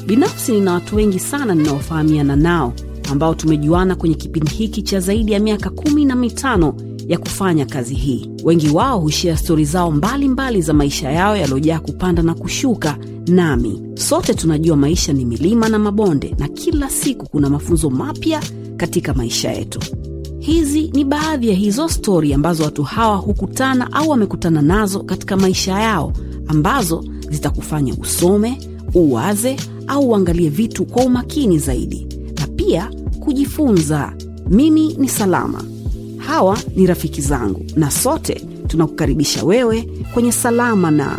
binafsi nina watu wengi sana ninaofahamiana nao ambao tumejuana kwenye kipindi hiki cha zaidi ya miaka kumi na mitano ya kufanya kazi hii wengi wao hushia stori zao mbalimbali mbali za maisha yao yaliyojaa kupanda na kushuka nami sote tunajua maisha ni milima na mabonde na kila siku kuna mafunzo mapya katika maisha yetu hizi ni baadhi ya hizo stori ambazo watu hawa hukutana au wamekutana nazo katika maisha yao ambazo zitakufanya usome uwaze au uangalie vitu kwa umakini zaidi na pia kujifunza mimi ni salama hawa ni rafiki zangu na sote tunakukaribisha wewe kwenye salama na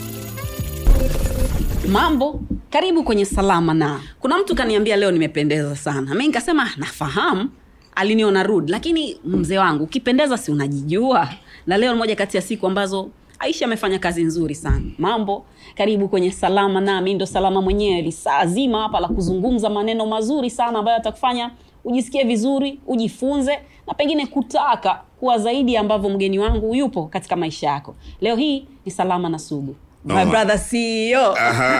mambo karibu kwenye salama na kuna mtu kaniambia leo nimependeza sana mi nikasema nafahamu aliniona rud lakini mzee wangu ukipendeza si unajijua na leo ni moja kati ya siku ambazo aisha amefanya kazi nzuri sana mambo karibu kwenye salama nami ndo salama mwenyewe lisaa zima hapa la kuzungumza maneno mazuri sana ambayo atakufanya ujisikie vizuri ujifunze na pengine kutaka kuwa zaidi ambavyo mgeni wangu yupo katika maisha yako leo hii ni salama na sugu My Oh. brother CEO.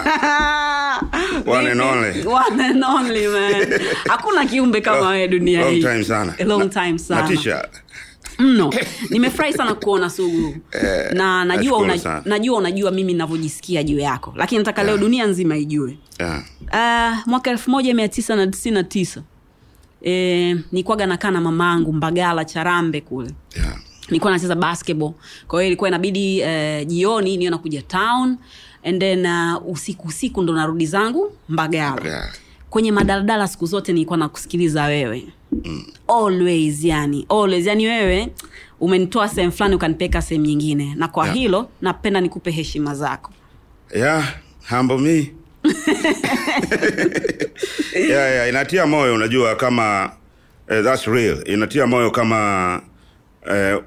One and only. One and only, man. hakuna kiumbe kama wewe dunia Long hii time sana. A long Na- time sana Natisha. mno nimefurahi sana kuona sugu na najua nashukuru una, sana. najua unajua mimi navyojisikia juu yako lakini nataka leo dunia nzima ijue Yeah. uh, mwaka elfu moja mia tisa na tisini na tisa e, nikwaga nakaa na mamaangu mbagala charambe kule Yeah. nilikuwa nacheza basketball kwa hiyo ilikuwa inabidi uh, jioni niyo nakuja town and then uh, usiku usiku ndo narudi zangu mbagala Yeah. kwenye madaladala siku zote nilikuwa nakusikiliza wewe mm. always yani always yani wewe umenitoa sehemu fulani ukanipeka sehemu nyingine na kwa Yeah. hilo napenda nikupe heshima zako Yeah, humble me. yeah, yeah, inatia moyo unajua kama uh, that's real. Inatia moyo kama uh,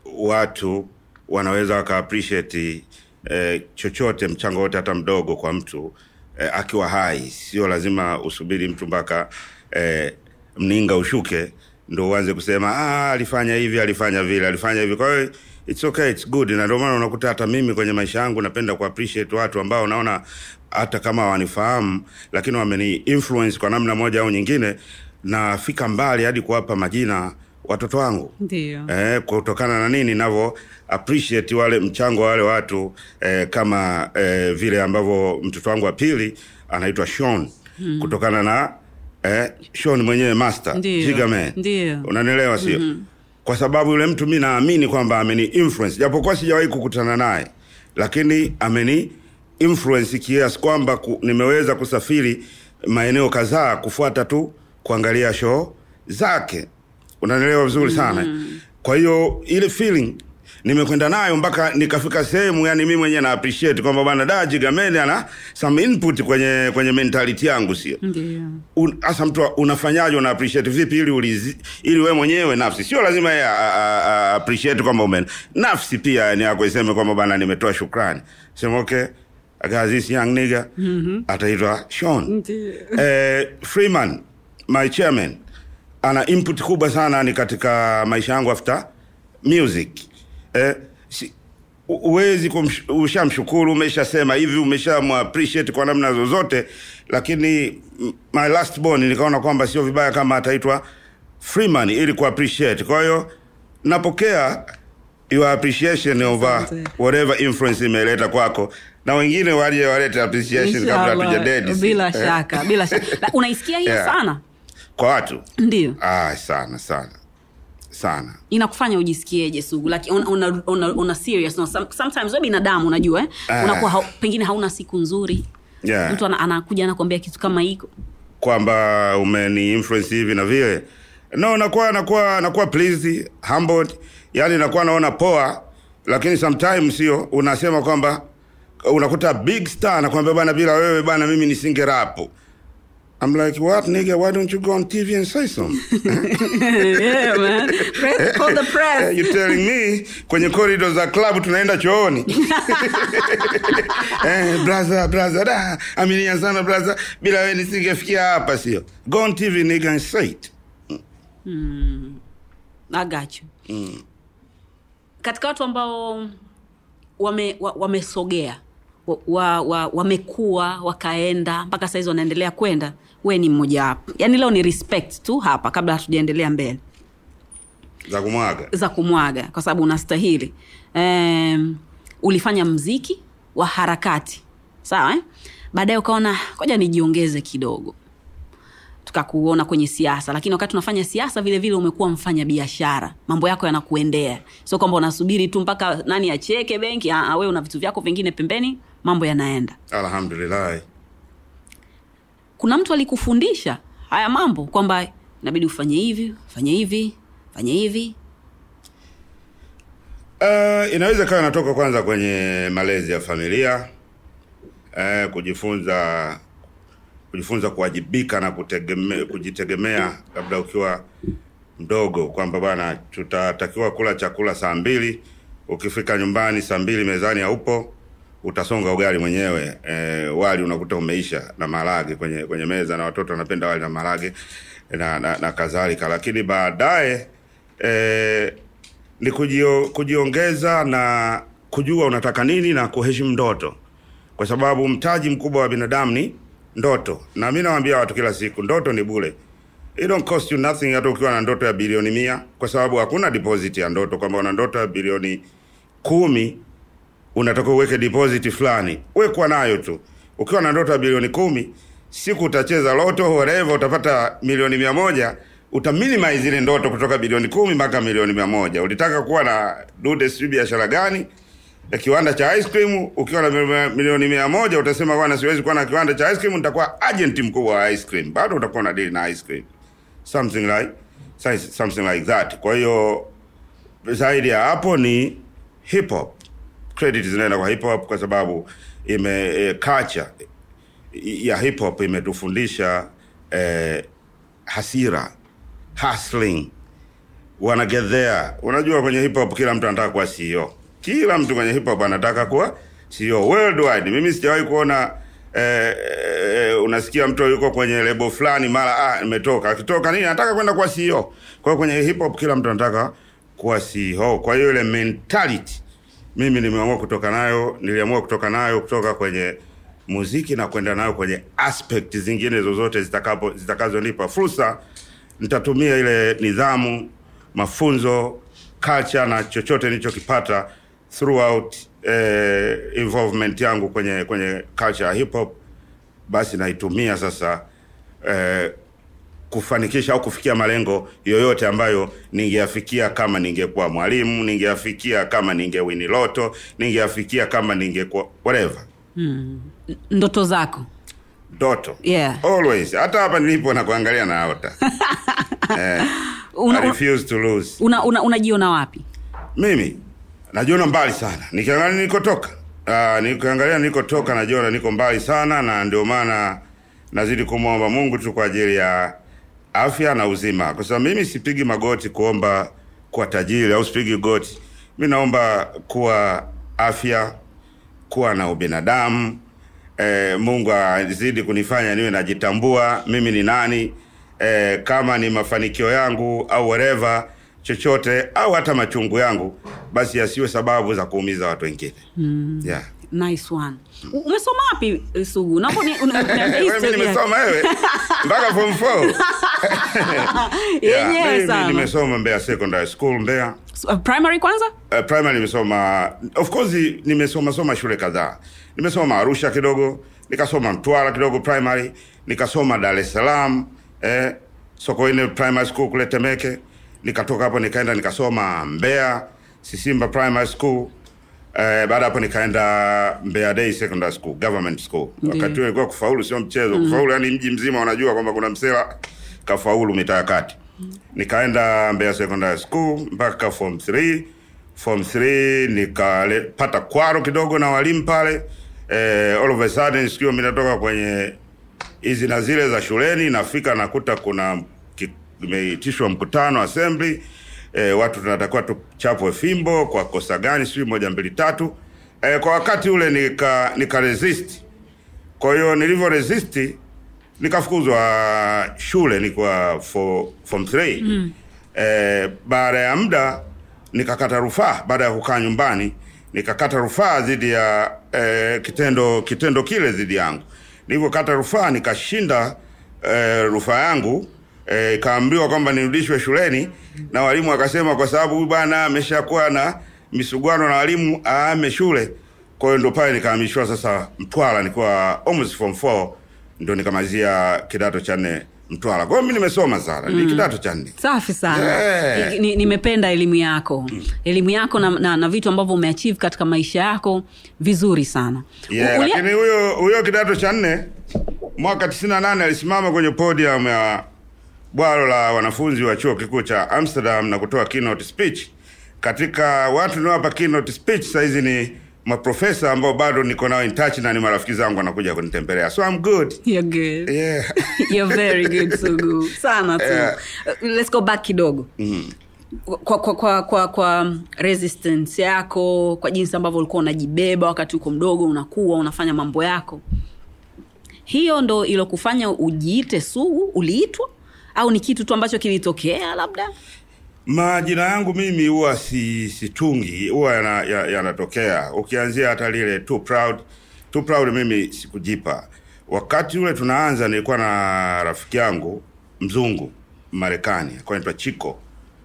watu wanaweza waka appreciate uh, chochote mchango wote hata mdogo kwa mtu uh, akiwa hai. Sio lazima usubiri mtu mpaka uh, mninga ushuke ndo uanze kusema ah, alifanya hivi alifanya vile alifanya hivi kwa hiyo it's okay it's good na ndio maana unakuta hata mimi kwenye maisha yangu napenda ku appreciate watu ambao naona hata kama wanifahamu lakini wameni influence kwa namna moja au nyingine nafika mbali hadi kuwapa majina watoto wangu ndio eh, kutokana na nini navyo appreciate wale mchango wa wale watu eh, kama eh, vile ambavyo mtoto wangu wa pili anaitwa Sean hmm. kutokana na eh, Sean mwenyewe master Ndio. Jigaman Ndio. unanielewa sio mm-hmm. kwa sababu yule mtu mi naamini kwamba ameni influence japokuwa sijawahi kukutana naye lakini ameni influence kiasi kwamba ku, nimeweza kusafiri maeneo kadhaa kufuata tu kuangalia show zake unanielewa vizuri sana mm. kwa hiyo ile feeling nimekwenda nayo mpaka nikafika sehemu yani mi mwenyewe na appreciate kwamba bana da jigameni ana some input kwenye kwenye mentality yangu sio ndio Un- hasa mtu unafanyaje una appreciate vipi ili ulizi, ili wewe mwenyewe nafsi sio lazima yeye a- a- a- appreciate kwamba ume nafsi pia ni yako iseme kwamba bana nimetoa shukrani sema okay I got this young nigga mm-hmm. ataitwa Sean Ndio. eh, Freeman my chairman ana input kubwa sana ni katika maisha yangu after music eh, si, u- uwezi kumsh- ushamshukuru umeshasema hivi umeshamappreciate kwa namna zozote lakini mm, my last born nikaona kwamba sio vibaya kama ataitwa freeman ili kuappreciate kwa hiyo napokea your appreciation over Asante. whatever influence imeleta kwako na wengine waje walete appreciation kabla Inshallah. hatujadedi bila Eh, shaka bila shaka Na unaisikia hiyo Yeah. sana kwa watu ndio ah, sana sana sana inakufanya ujisikieje sugu like una, una, una, una serious no, some, sometimes we binadamu unajua eh? Ah. unakuwa hau, pengine hauna siku nzuri yeah. mtu ana- anakuja anakwambia kitu kama hiko kwamba umeni influence hivi na vile no nakuwa nakuwa nakuwa pleased humbled yani nakuwa naona poa lakini sometimes sio unasema kwamba unakuta big star anakwambia bana bila wewe bana mimi nisinge rapo I'm like, what nigga? Why don't you go on TV and say something? yeah, man. Press, call the press. you telling me kwenye corridor za club tunaenda chooni eh, brother brother da aminia sana brother bila wewe nisingefikia hapa sio go on tv nigga and say it I got you. katika watu ambao wame wa- wamesogea wa, wa, wa, wamekuwa wakaenda mpaka sahizi wanaendelea kwenda we ni mmoja wapo yaani leo ni respect tu hapa kabla hatujaendelea mbele za kumwaga za kumwaga kwa sababu unastahili um, ulifanya mziki wa harakati sawa eh? baadaye ukaona koja nijiongeze kidogo tukakuona kwenye siasa lakini wakati unafanya siasa vile vile umekuwa mfanya biashara mambo yako yanakuendea sio kwamba unasubiri tu mpaka nani acheke benki we una vitu vyako vingine pembeni mambo yanaenda alhamdulillah kuna mtu alikufundisha haya mambo kwamba inabidi ufanye hivi fanye hivi fanye hivi Uh, inaweza kawa inatoka kwanza kwenye malezi ya familia uh, kujifunza kujifunza kuwajibika na kutegeme, kujitegemea labda ukiwa mdogo kwamba bwana tutatakiwa kula chakula saa mbili ukifika nyumbani saa mbili mezani haupo utasonga ugali mwenyewe e, wali unakuta umeisha na marage kwenye kwenye meza na watoto wanapenda wali na marage na, na, na kadhalika lakini baadaye e, ni kujio, kujiongeza na kujua unataka nini na kuheshimu ndoto kwa sababu mtaji mkubwa wa binadamu ni ndoto na mi nawambia watu kila siku ndoto ni bule It don't cost you nothing hata ukiwa na ndoto ya bilioni mia kwa sababu hakuna deposit ya ndoto kwamba una ndoto ya bilioni kumi unataka uweke deposit fulani wekwa nayo tu ukiwa na ndoto ya bilioni kumi siku utacheza loto whatever utapata milioni mia moja utaminimize ile ndoto kutoka bilioni kumi mpaka milioni mia moja ulitaka kuwa na dude sijui biashara gani ya kiwanda cha ice cream ukiwa na mil- milioni mia moja utasema bwana siwezi kuwa na kiwanda cha ice cream nitakuwa agent mkubwa wa ice cream bado utakuwa na deal na ice cream something like something like that kwa hiyo zaidi ya hapo ni hip hop credit zinaenda kwa hip hop kwa sababu ime e, culture ya hip hop imetufundisha eh, hasira hustling wanna get there unajua kwenye hip hop kila mtu anataka kuwa CEO kila mtu kwenye hip hop anataka kuwa CEO worldwide mimi sijawahi kuona eh, eh, unasikia mtu yuko kwenye lebo fulani mara ah nimetoka akitoka nini anataka kwenda kuwa CEO kwa hiyo kwenye hip hop kila mtu anataka kuwa CEO kwa hiyo ile mentality mimi nimeamua kutoka nayo niliamua kutoka nayo kutoka kwenye muziki na kwenda nayo kwenye aspect zingine zozote zitakapo zitakazonipa fursa nitatumia ile nidhamu mafunzo culture na chochote nilichokipata throughout eh, involvement yangu kwenye kwenye culture ya hip hop basi naitumia sasa eh, kufanikisha au kufikia malengo yoyote ambayo ningeyafikia kama ningekuwa mwalimu ningeyafikia kama ningewini loto ningeyafikia kama ningekuwa whatever ndoto zako ndoto Yeah. always hata hapa nilipo na kuangalia naota eh, una, I refuse to lose una, una, unajiona wapi mimi najiona mbali sana nikiangalia nilikotoka uh, nikiangalia nilikotoka najiona niko mbali sana na ndio maana nazidi kumwomba mungu tu kwa ajili ya afya na uzima kwa sababu mimi sipigi magoti kuomba kuwa tajiri au sipigi goti mi naomba kuwa afya kuwa na ubinadamu e, mungu azidi kunifanya niwe najitambua mimi ni nani e, kama ni mafanikio yangu au whatever chochote au hata machungu yangu basi yasiwe sababu za kuumiza watu wengine mm. yeah. nice one U- umesoma wapi eh, sugu Naomba ni- una- una- Wewe history ya- nimesoma wewe mpaka form 4 yenyewe mimi sana nimesoma Mbeya Secondary School Mbeya S- uh, primary kwanza uh, primary nimesoma of course nimesoma soma shule kadhaa nimesoma arusha kidogo nikasoma mtwara kidogo primary nikasoma dar es salaam eh, sokoine primary school kule temeke nikatoka hapo nikaenda nikasoma mbeya sisimba primary school Eh, baada hapo nikaenda Mbeya Day Secondary School, government school. Ndiyo. Wakati huo ilikuwa kufaulu sio mchezo. Kufaulu yani mji mzima unajua kwamba kuna msela kafaulu mitaa ya kati. Nikaenda Mbeya Secondary School mpaka form 3. Form 3 nikapata kwaro kidogo na walimu pale. Eh, all of a sudden sikio mimi natoka kwenye hizi na zile za shuleni nafika nakuta kuna ki- imeitishwa mkutano assembly e, watu tunatakiwa tuchapwe fimbo kwa kosa gani sijui moja mbili tatu e, kwa wakati ule nika nika resist kwa hiyo nilivyo resist nikafukuzwa shule nikuwa for, form 3 mm. e, baada ya muda nikakata rufaa baada ya kukaa nyumbani nikakata rufaa dhidi ya eh, kitendo kitendo kile dhidi yangu. Nilivyokata rufaa nikashinda eh, rufaa yangu eh, ikaambiwa kwamba nirudishwe shuleni, na walimu wakasema kwa sababu huyu bwana ameshakuwa na misuguano na walimu aame shule. Kwa hiyo ndo pale nikahamishwa sasa Mtwara, nilikuwa almost form 4 ndo nikamalizia kidato cha nne Mtwara. Kwa hiyo mimi nimesoma sana, ni kidato cha nne. safi sana Yeah. Ni- ni- nimependa elimu yako elimu yako na, na, na vitu ambavyo umeachieve katika maisha yako vizuri sana Yeah, U- ulia- lakini huyo huyo kidato cha nne mwaka 98 alisimama kwenye podium ya bwalo la wanafunzi wa chuo kikuu cha Amsterdam na kutoa keynote speech. Katika watu niowapa keynote speech saizi ni maprofesa ambao bado niko nao in touch na ni marafiki zangu wanakuja kunitembelea. So I'm good. You're good. Yeah. You're very good Sugu. Sana tu. Yeah. Uh, Let's go back kidogo. Kwa, kwa, kwa, kwa, kwa resistance yako kwa jinsi ambavyo ulikuwa unajibeba wakati uko mdogo unakuwa unafanya mambo yako hiyo ndo ilokufanya ujiite sugu uliitwa au ni kitu tu ambacho kilitokea labda Majina yangu mimi huwa si situngi, huwa yana- ya- yanatokea. Ukianzia hata lile too proud, too proud mimi sikujipa. Wakati ule tunaanza, nilikuwa na rafiki yangu mzungu Marekani, alikuwa anaitwa Chiko.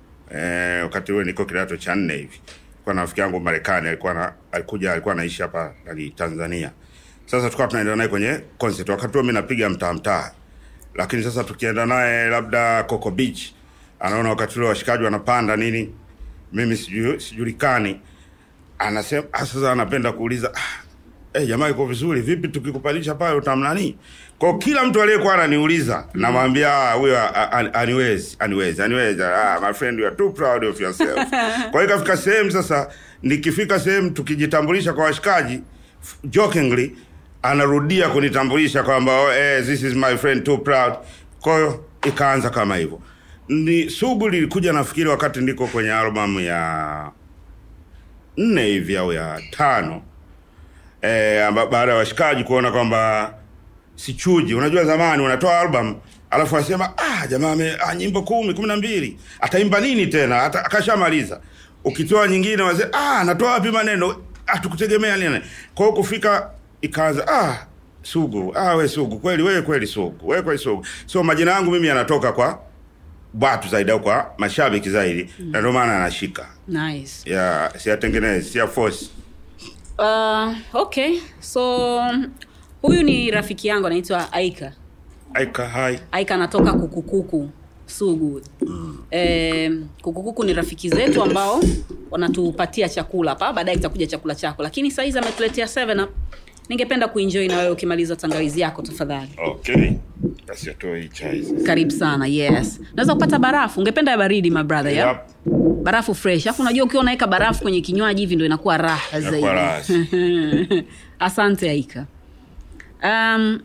Eh, wakati ule niko kidato cha nne hivi. Kwa na rafiki yangu Marekani alikuwa na, alikuja alikuwa anaishi hapa nani Tanzania. Sasa tulikuwa tunaenda naye kwenye concert. Wakati huo mimi napiga mtaa mtaa lakini sasa tukienda naye labda Coco Beach, anaona wakati ule washikaji wanapanda nini, mimi siju, sijulikani, anasema ah, sasa anapenda kuuliza ah, eh, jamaa iko vizuri vipi, tukikupandisha pale utamnani? Kwa kila mtu aliyekuwa ananiuliza namwambia ah, huyo ah, ah, aniwezi aniwezi aniwezi, ah, my friend you are too proud of yourself. Kwa hiyo ikafika sehemu sasa, nikifika sehemu tukijitambulisha kwa washikaji f- jokingly anarudia kunitambulisha kwamba oh, eh, this is my friend too proud. Kwa hiyo ikaanza kama hivyo. Ni sugu lilikuja nafikiri wakati ndiko kwenye albamu ya nne hivi au ya tano eh, amba- baada ya washikaji kuona kwamba sichuji. Unajua zamani unatoa album alafu anasema ah, jamaa ame ah, nyimbo kumi kumi na mbili ataimba nini tena? Hata akashamaliza. Ukitoa nyingine wazee ah, anatoa wapi maneno? Ah, tukutegemea nini? Kwa hiyo kufika ikaanza ah, Sugu ah, we Sugu kweli, wewe kweli Sugu, wewe kweli Sugu. So majina yangu mimi yanatoka kwa watu zaidi au kwa mashabiki zaidi, na ndio maana anashika nice ya siyatengenezi, siya force. uh, okay so huyu ni rafiki yangu anaitwa aika Aika hai aika anatoka kukukuku sugu eh, kukukuku ni rafiki zetu ambao wanatupatia chakula hapa baadaye itakuja chakula chako lakini sahizi ametuletea 7 up ningependa kuenjoy na wewe ukimaliza tangawizi yako tafadhali Okay. Basi atoe hii chai sasa. karibu sana yes naweza kupata barafu ungependa ya baridi my brother yeah? Yep. barafu fresh alafu unajua ukiwa unaweka barafu kwenye kinywaji hivi ndo inakuwa raha zaidi Inakuwa raha. asante aika um,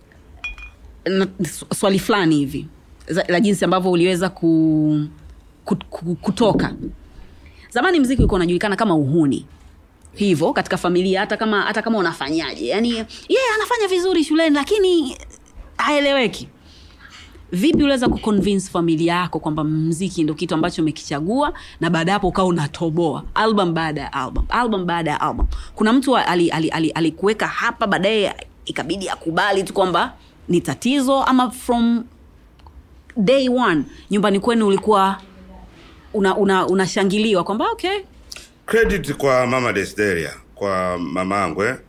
na, swali fulani hivi za- la jinsi ambavyo uliweza ku, ku, ku, kutoka zamani mziki ulikuwa unajulikana kama uhuni hivyo katika familia hata kama hata kama unafanyaje yani yeye yeah, anafanya vizuri shuleni lakini haeleweki vipi uliweza kuconvince familia yako kwamba mziki ndo kitu ambacho umekichagua na baada ya hapo ukawa unatoboa album baada ya album album baada ya album kuna mtu alikuweka ali, ali, ali hapa baadaye ikabidi akubali tu kwamba ni tatizo ama from day one nyumbani kwenu ulikuwa unashangiliwa una, unashangiliwa kwamba okay Credit kwa Mama Desideria, kwa mamangu eh?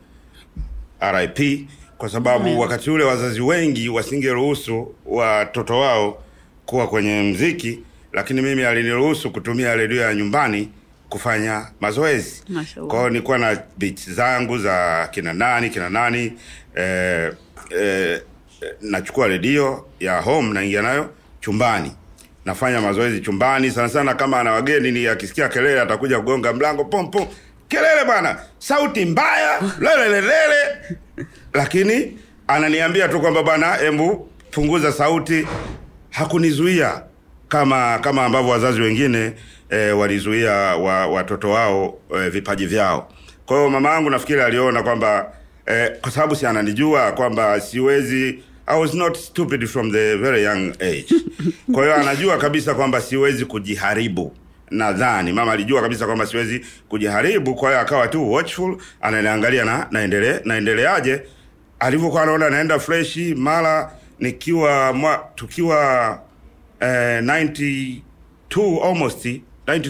RIP kwa sababu Amen. wakati ule wazazi wengi wasingeruhusu watoto wao kuwa kwenye mziki, lakini mimi aliniruhusu kutumia redio ya nyumbani kufanya mazoezi. Mashallah. Kwa hiyo nilikuwa na beats zangu za kina nani kina nani eh, eh, nachukua redio ya home naingia nayo chumbani nafanya mazoezi chumbani sana sana kama ana wageni ni akisikia kelele atakuja kugonga mlango pom pom kelele bwana sauti mbaya lelelelele lakini ananiambia tu kwamba bwana embu punguza sauti hakunizuia kama kama ambavyo wazazi wengine e, walizuia wa, watoto wao e, vipaji vyao kwa hiyo mama yangu nafikiri aliona kwamba e, kwa sababu si ananijua kwamba siwezi I was not stupid from the very young age kwa hiyo anajua kabisa kwamba siwezi kujiharibu nadhani mama alijua kabisa kwamba siwezi kujiharibu kwa hiyo akawa tu watchful ananiangalia na naendele naendeleaje alivyokuwa anaona naenda freshi mara nikiwa mwa, tukiwa eh, 92 almost 92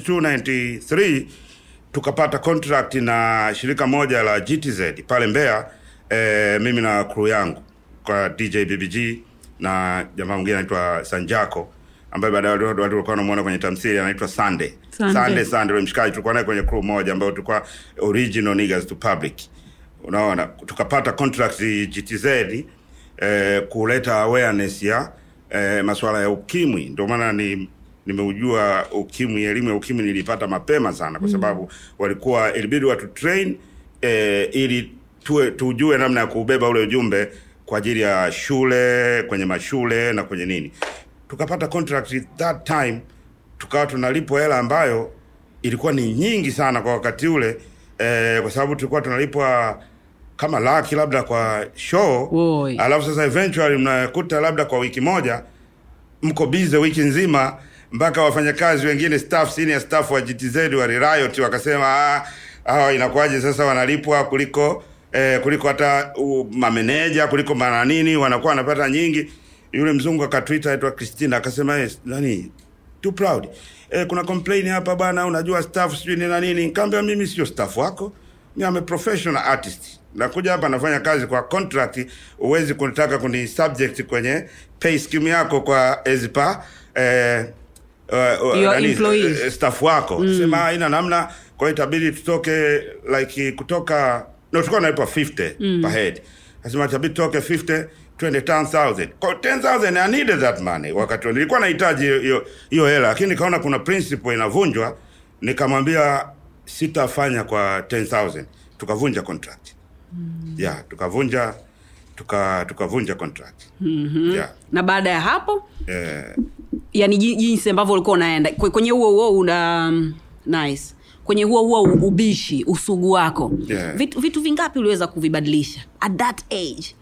93 tukapata contract na shirika moja la GTZ pale Mbeya eh, mimi na crew yangu kwa DJ BBG na jamaa mwingine anaitwa Sanjako ambaye baadaye watu watu walikuwa wanamuona kwenye tamthilia anaitwa Sunday. Sunday. Sunday Sunday yule mshikaji tulikuwa naye kwenye crew moja ambayo tulikuwa original niggas to public. Unaona tukapata contract GTZ eh, kuleta awareness ya eh, masuala ya ukimwi ndio maana ni nimeujua ukimwi elimu ya ukimwi nilipata mapema sana kwa sababu walikuwa ilibidi watu train eh, ili tuwe, tujue namna ya kuubeba ule ujumbe kwa ajili ya shule kwenye mashule na kwenye nini tukapata contract that time tukawa tunalipwa hela ambayo ilikuwa ni nyingi sana kwa wakati ule eh, kwa sababu tulikuwa tunalipwa kama laki labda kwa show Oi. alafu sasa eventually mnakuta labda kwa wiki moja mko bize wiki nzima mpaka wafanyakazi wengine staff senior staff wa GTZ wa riot wakasema ah, hawa inakuwaje sasa wanalipwa kuliko eh, kuliko hata uh, mameneja kuliko mananini wanakuwa wanapata nyingi yule mzungu akatwita aitwa Christina akasema yes, nani too proud eh, kuna complain hapa bwana unajua staff sijui ni na nini nikamwambia mimi sio staff wako mimi am a professional artist nakuja hapa nafanya kazi kwa contract huwezi kunitaka kuni subject kwenye pay scheme yako kwa ezpa eh, uh, uh, Your nani, employees. eh, staff wako mm. sema haina namna kwa hiyo itabidi tutoke like kutoka no tulikuwa nalipwa 50 mm. per head nasema itabidi tutoke 50 twende 10000 kwa 10000 I needed that money wakati huo. nilikuwa nahitaji hiyo- hiyo hiyo hela lakini nikaona kuna principle inavunjwa nikamwambia sitafanya kwa 10000 tukavunja contract mm. yeah tukavunja tuka tukavunja contract mm-hmm. yeah na baada ya hapo eh, yani ji- jinsi ambavyo ulikuwa unaenda kwe- kwenye huo huo una um, nice kwenye huo huo ubishi usugu wako Yeah. vitu, vitu vingapi uliweza kuvibadilisha at that age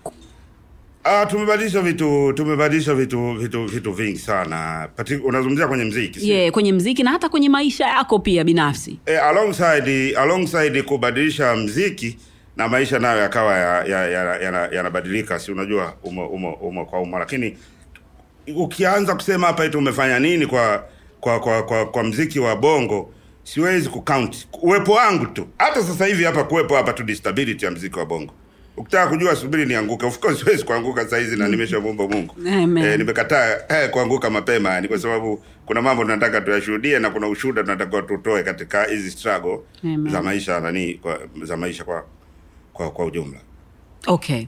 Ah, tumebadilisha vitu tumebadilisha vitu vitu vitu vingi sana Pati, unazungumzia kwenye mziki si? yeah, kwenye mziki na hata kwenye maisha yako pia binafsi eh, alongside alongside kubadilisha mziki na maisha nayo yakawa yanabadilika ya, ya, ya, yanabadilika, si unajua umo, umo, umo kwa umo lakini ukianza kusema hapa eti umefanya nini kwa kwa kwa, kwa, kwa mziki wa bongo siwezi kucount uwepo wangu tu hata sasa hivi hapa kuwepo hapa tu stability ya mziki wa bongo ukitaka kujua subiri nianguke of course siwezi kuanguka saa hizi na nimeshamwomba mungu Amen. eh, nimekataa eh, kuanguka mapema yani kwa sababu kuna mambo tunataka tuyashuhudie na kuna ushuhuda tunatakiwa tutoe katika hizi struggle Amen. za maisha nani kwa, za maisha kwa kwa, kwa ujumla okay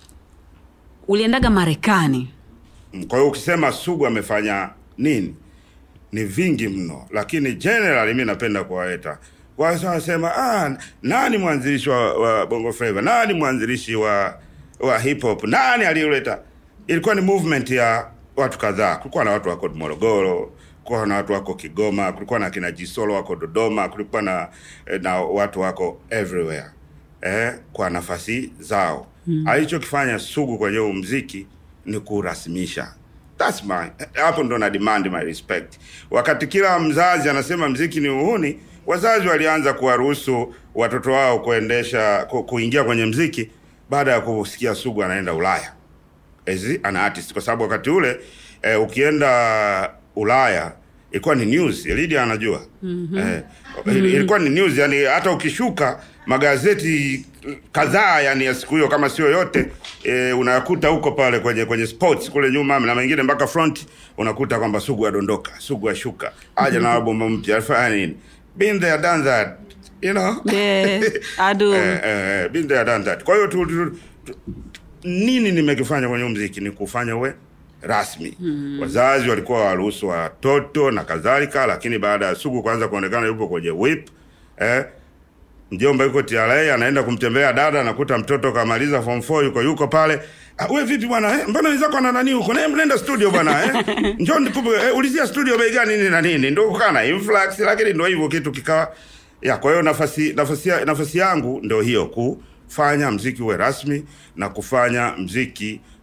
uliendaga marekani Mm, Kwa hiyo ukisema Sugu amefanya nini, ni vingi mno, lakini generally mi napenda kuwaeta wasa wanasema ah, nani mwanzilishi wa, wa Bongo Flava, nani mwanzilishi wa wa hip hop, nani aliyoleta? Ilikuwa ni movement ya watu kadhaa. Kulikuwa na watu wako Morogoro, kulikuwa na watu wako Kigoma, kulikuwa na kina Jisolo wako Dodoma, kulikuwa na na watu wako everywhere eh, kwa nafasi zao mm. Alichokifanya Sugu kwenye huu mziki ni kurasimisha That's my hapo ndo na demand my respect. Wakati kila mzazi anasema mziki ni uhuni, wazazi walianza kuwaruhusu watoto wao kuendesha ku, kuingia kwenye mziki baada ya kusikia Sugu anaenda Ulaya as an artist, kwa sababu wakati ule eh, ukienda Ulaya ilikuwa ni news. Lydia anajua mm-hmm. eh, mm-hmm. ilikuwa ni news, yani hata ukishuka magazeti kadhaa yani ya siku hiyo kama sio yote e, unayakuta huko pale kwenye kwenye sports kule nyuma na mengine mpaka front unakuta kwamba Sugu adondoka, Sugu ashuka, aja na album mpya, afanya nini? Been there done that, you know Yeah, I do. eh, eh, been there done that. Kwa hiyo tu, tu, tu, nini nimekifanya kwenye huu mziki ni kufanya uwe rasmi mm. Wazazi walikuwa waruhusu watoto na kadhalika, lakini baada ya Sugu kuanza kuonekana yupo kwenye whip eh, mjomba yuko TRA anaenda kumtembelea dada, anakuta mtoto kamaliza form 4 yuko yuko pale. Ah, we vipi bwana eh? Mbona wenzako ana nani huko? Na nenda studio bwana eh? Njoo ndipo eh, ulizia studio bei gani nini na nini. Ndio kana influx lakini ndio hivyo kitu kikawa ya kwa hiyo nafasi nafasi ya- nafasi yangu ndio hiyo kufanya mziki uwe rasmi na kufanya mziki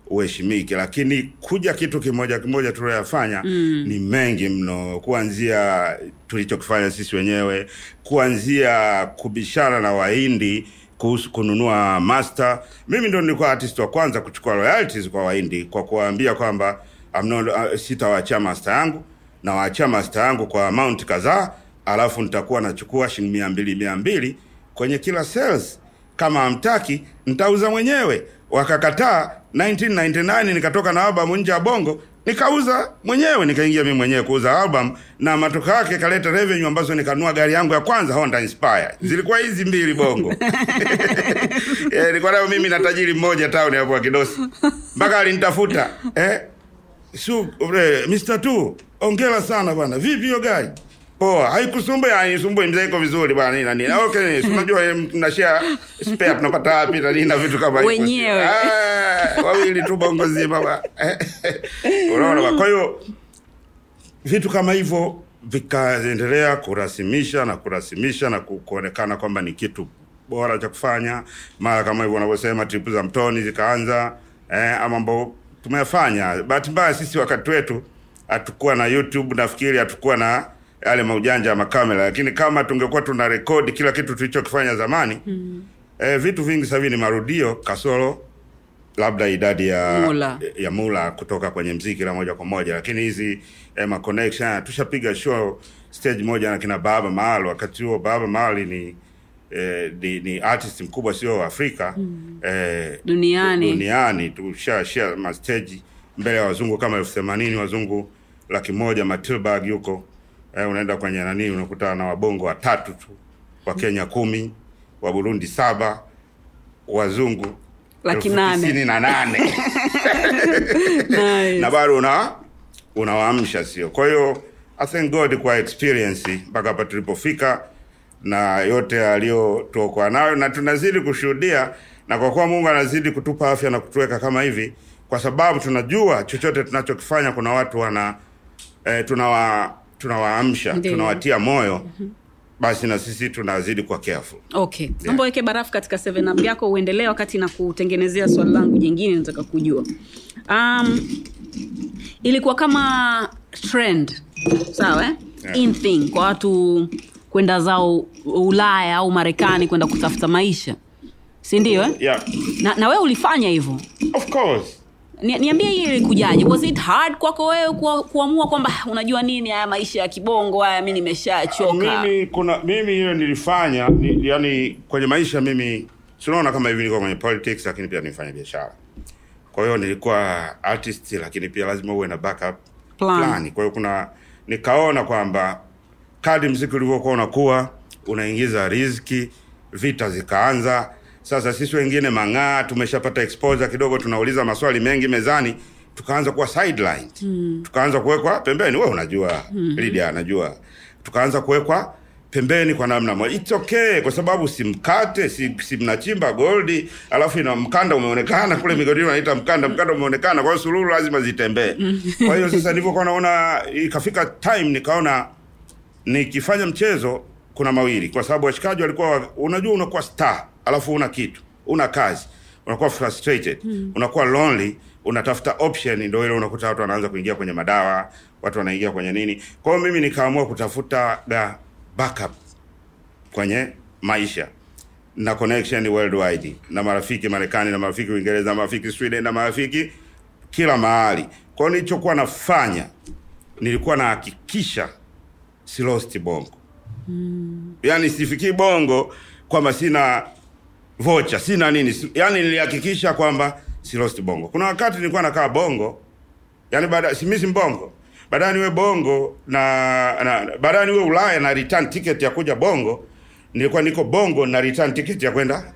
uheshimike lakini kuja kitu kimoja kimoja tulioyafanya mm. ni mengi mno kuanzia tulichokifanya sisi wenyewe kuanzia kubishana na wahindi kuhusu kununua master mimi ndo nilikuwa artist wa kwanza kuchukua royalties kwa wahindi kwa kuwaambia kwamba I'm not- uh, sitawaachia master yangu nawaachia master yangu kwa amount kadhaa alafu nitakuwa nachukua shilingi mia mbili mia mbili kwenye kila sales kama hamtaki nitauza mwenyewe wakakataa 1999 nikatoka na album nje ya bongo nikauza mwenyewe nikaingia mimi mwenyewe kuuza album na matokeo yake kaleta revenue ambazo nikanunua gari yangu ya kwanza Honda Inspire zilikuwa hizi mbili bongo eh, nilikuwa nayo mimi na tajiri mmoja town hapo Kidosi mpaka alinitafuta eh su ure, Mr. Tu ongera sana bwana vipi hiyo gari poa haikusumbui haisumbui mzee iko vizuri bwana nini na nini okay si unajua eh, mna share spare tunapata wapi na nini na vitu kama hivyo Wenyewe. Ah, wawili tu bongo zima bwana unaona bwana? kwa hiyo vitu kama hivyo vikaendelea kurasimisha na kurasimisha na ku- kuonekana kwamba ni kitu bora cha kufanya mara kama hivyo wanavyosema tripu za mtoni zikaanza eh, ama mambo tumeyafanya bahati mbaya sisi wakati wetu hatukuwa na youtube nafikiri hatukuwa na yale maujanja ya makamera lakini kama tungekuwa tuna rekodi kila kitu tulichokifanya zamani mm. eh, vitu vingi sasa hivi ni marudio kasoro labda idadi ya Mula. ya mula kutoka kwenye mziki la moja kwa moja lakini hizi eh, ma connection tushapiga show stage moja na kina baba mahal wakati huo baba mahal ni eh, ni, ni artist mkubwa sio afrika mm. eh, Duniani. duniani tusha share ma stage mbele ya wazungu kama elfu themanini wazungu laki moja matilbag yuko eh, unaenda kwenye nani unakutana na wabongo watatu tu wa kenya kumi wa burundi saba wazungu Laki elfu nane. tisini na nane Nice. na bado una unawaamsha sio kwa hiyo i thank god kwa experience mpaka hapa tulipofika na yote aliyotuokoa nayo na tunazidi kushuhudia na kwa kuwa mungu anazidi kutupa afya na kutuweka kama hivi kwa sababu tunajua chochote tunachokifanya kuna watu wana eh, tunawa tunawaamsha Ndiyo. tunawatia moyo basi na sisi tunazidi kuwa careful okay naomba weke barafu katika 7 up yako uendelee wakati na kutengenezea swali langu jingine nataka kujua um, ilikuwa kama trend sawa eh? Yeah. in thing kwa watu kwenda zao ulaya au marekani kwenda kutafuta maisha si ndio eh? yeah na, na wewe ulifanya hivyo of course Ni- niambie hii ilikujaje was it hard kwako wewe kuwa- kuamua kwamba "Ah, unajua nini haya maisha ya kibongo haya mi nimeshachoka mimi kuna mimi hiyo nilifanya ni, yani kwenye maisha mimi tunaona kama hivi nilikuwa kwenye politics lakini pia nilifanya biashara kwa hiyo nilikuwa artist lakini pia lazima uwe na backup Plan. plan kwa hiyo kuna nikaona kwamba kadi mziki ulivyokuwa unakuwa unaingiza riziki vita zikaanza sasa sisi wengine mang'aa tumeshapata exposure kidogo tunauliza maswali mengi mezani tukaanza kuwa sidelined mm. tukaanza kuwekwa pembeni we unajua mm. Lydia anajua tukaanza kuwekwa pembeni kwa namna moja it's okay kwa sababu si mkate si, si mnachimba goldi alafu ina mkanda umeonekana kule migodini wanaita mkanda mkanda umeonekana kwa hiyo sululu lazima zitembee kwa hiyo sasa nilivyokuwa naona ikafika time nikaona nikifanya mchezo kuna mawili kwa sababu washikaji walikuwa wa- unajua unakuwa star alafu una kitu una kazi unakuwa frustrated mm. unakuwa lonely unatafuta option ndio ile unakuta watu wanaanza kuingia kwenye madawa watu wanaingia kwenye nini kwa hiyo mimi nikaamua kutafuta ga backup kwenye maisha na connection worldwide na marafiki marekani na marafiki uingereza na marafiki sweden na marafiki kila mahali kwa hiyo nilichokuwa nafanya nilikuwa nahakikisha si lost bongo mm. yani sifikii bongo kwamba sina vocha sina nini si- yani nilihakikisha kwamba si lost bongo kuna wakati nilikuwa nakaa bongo yani baada simisi mbongo baadaye niwe bongo na, na na- baadaye niwe ulaya na return ticket ya kuja bongo nilikuwa niko bongo na return ticket ya kwenda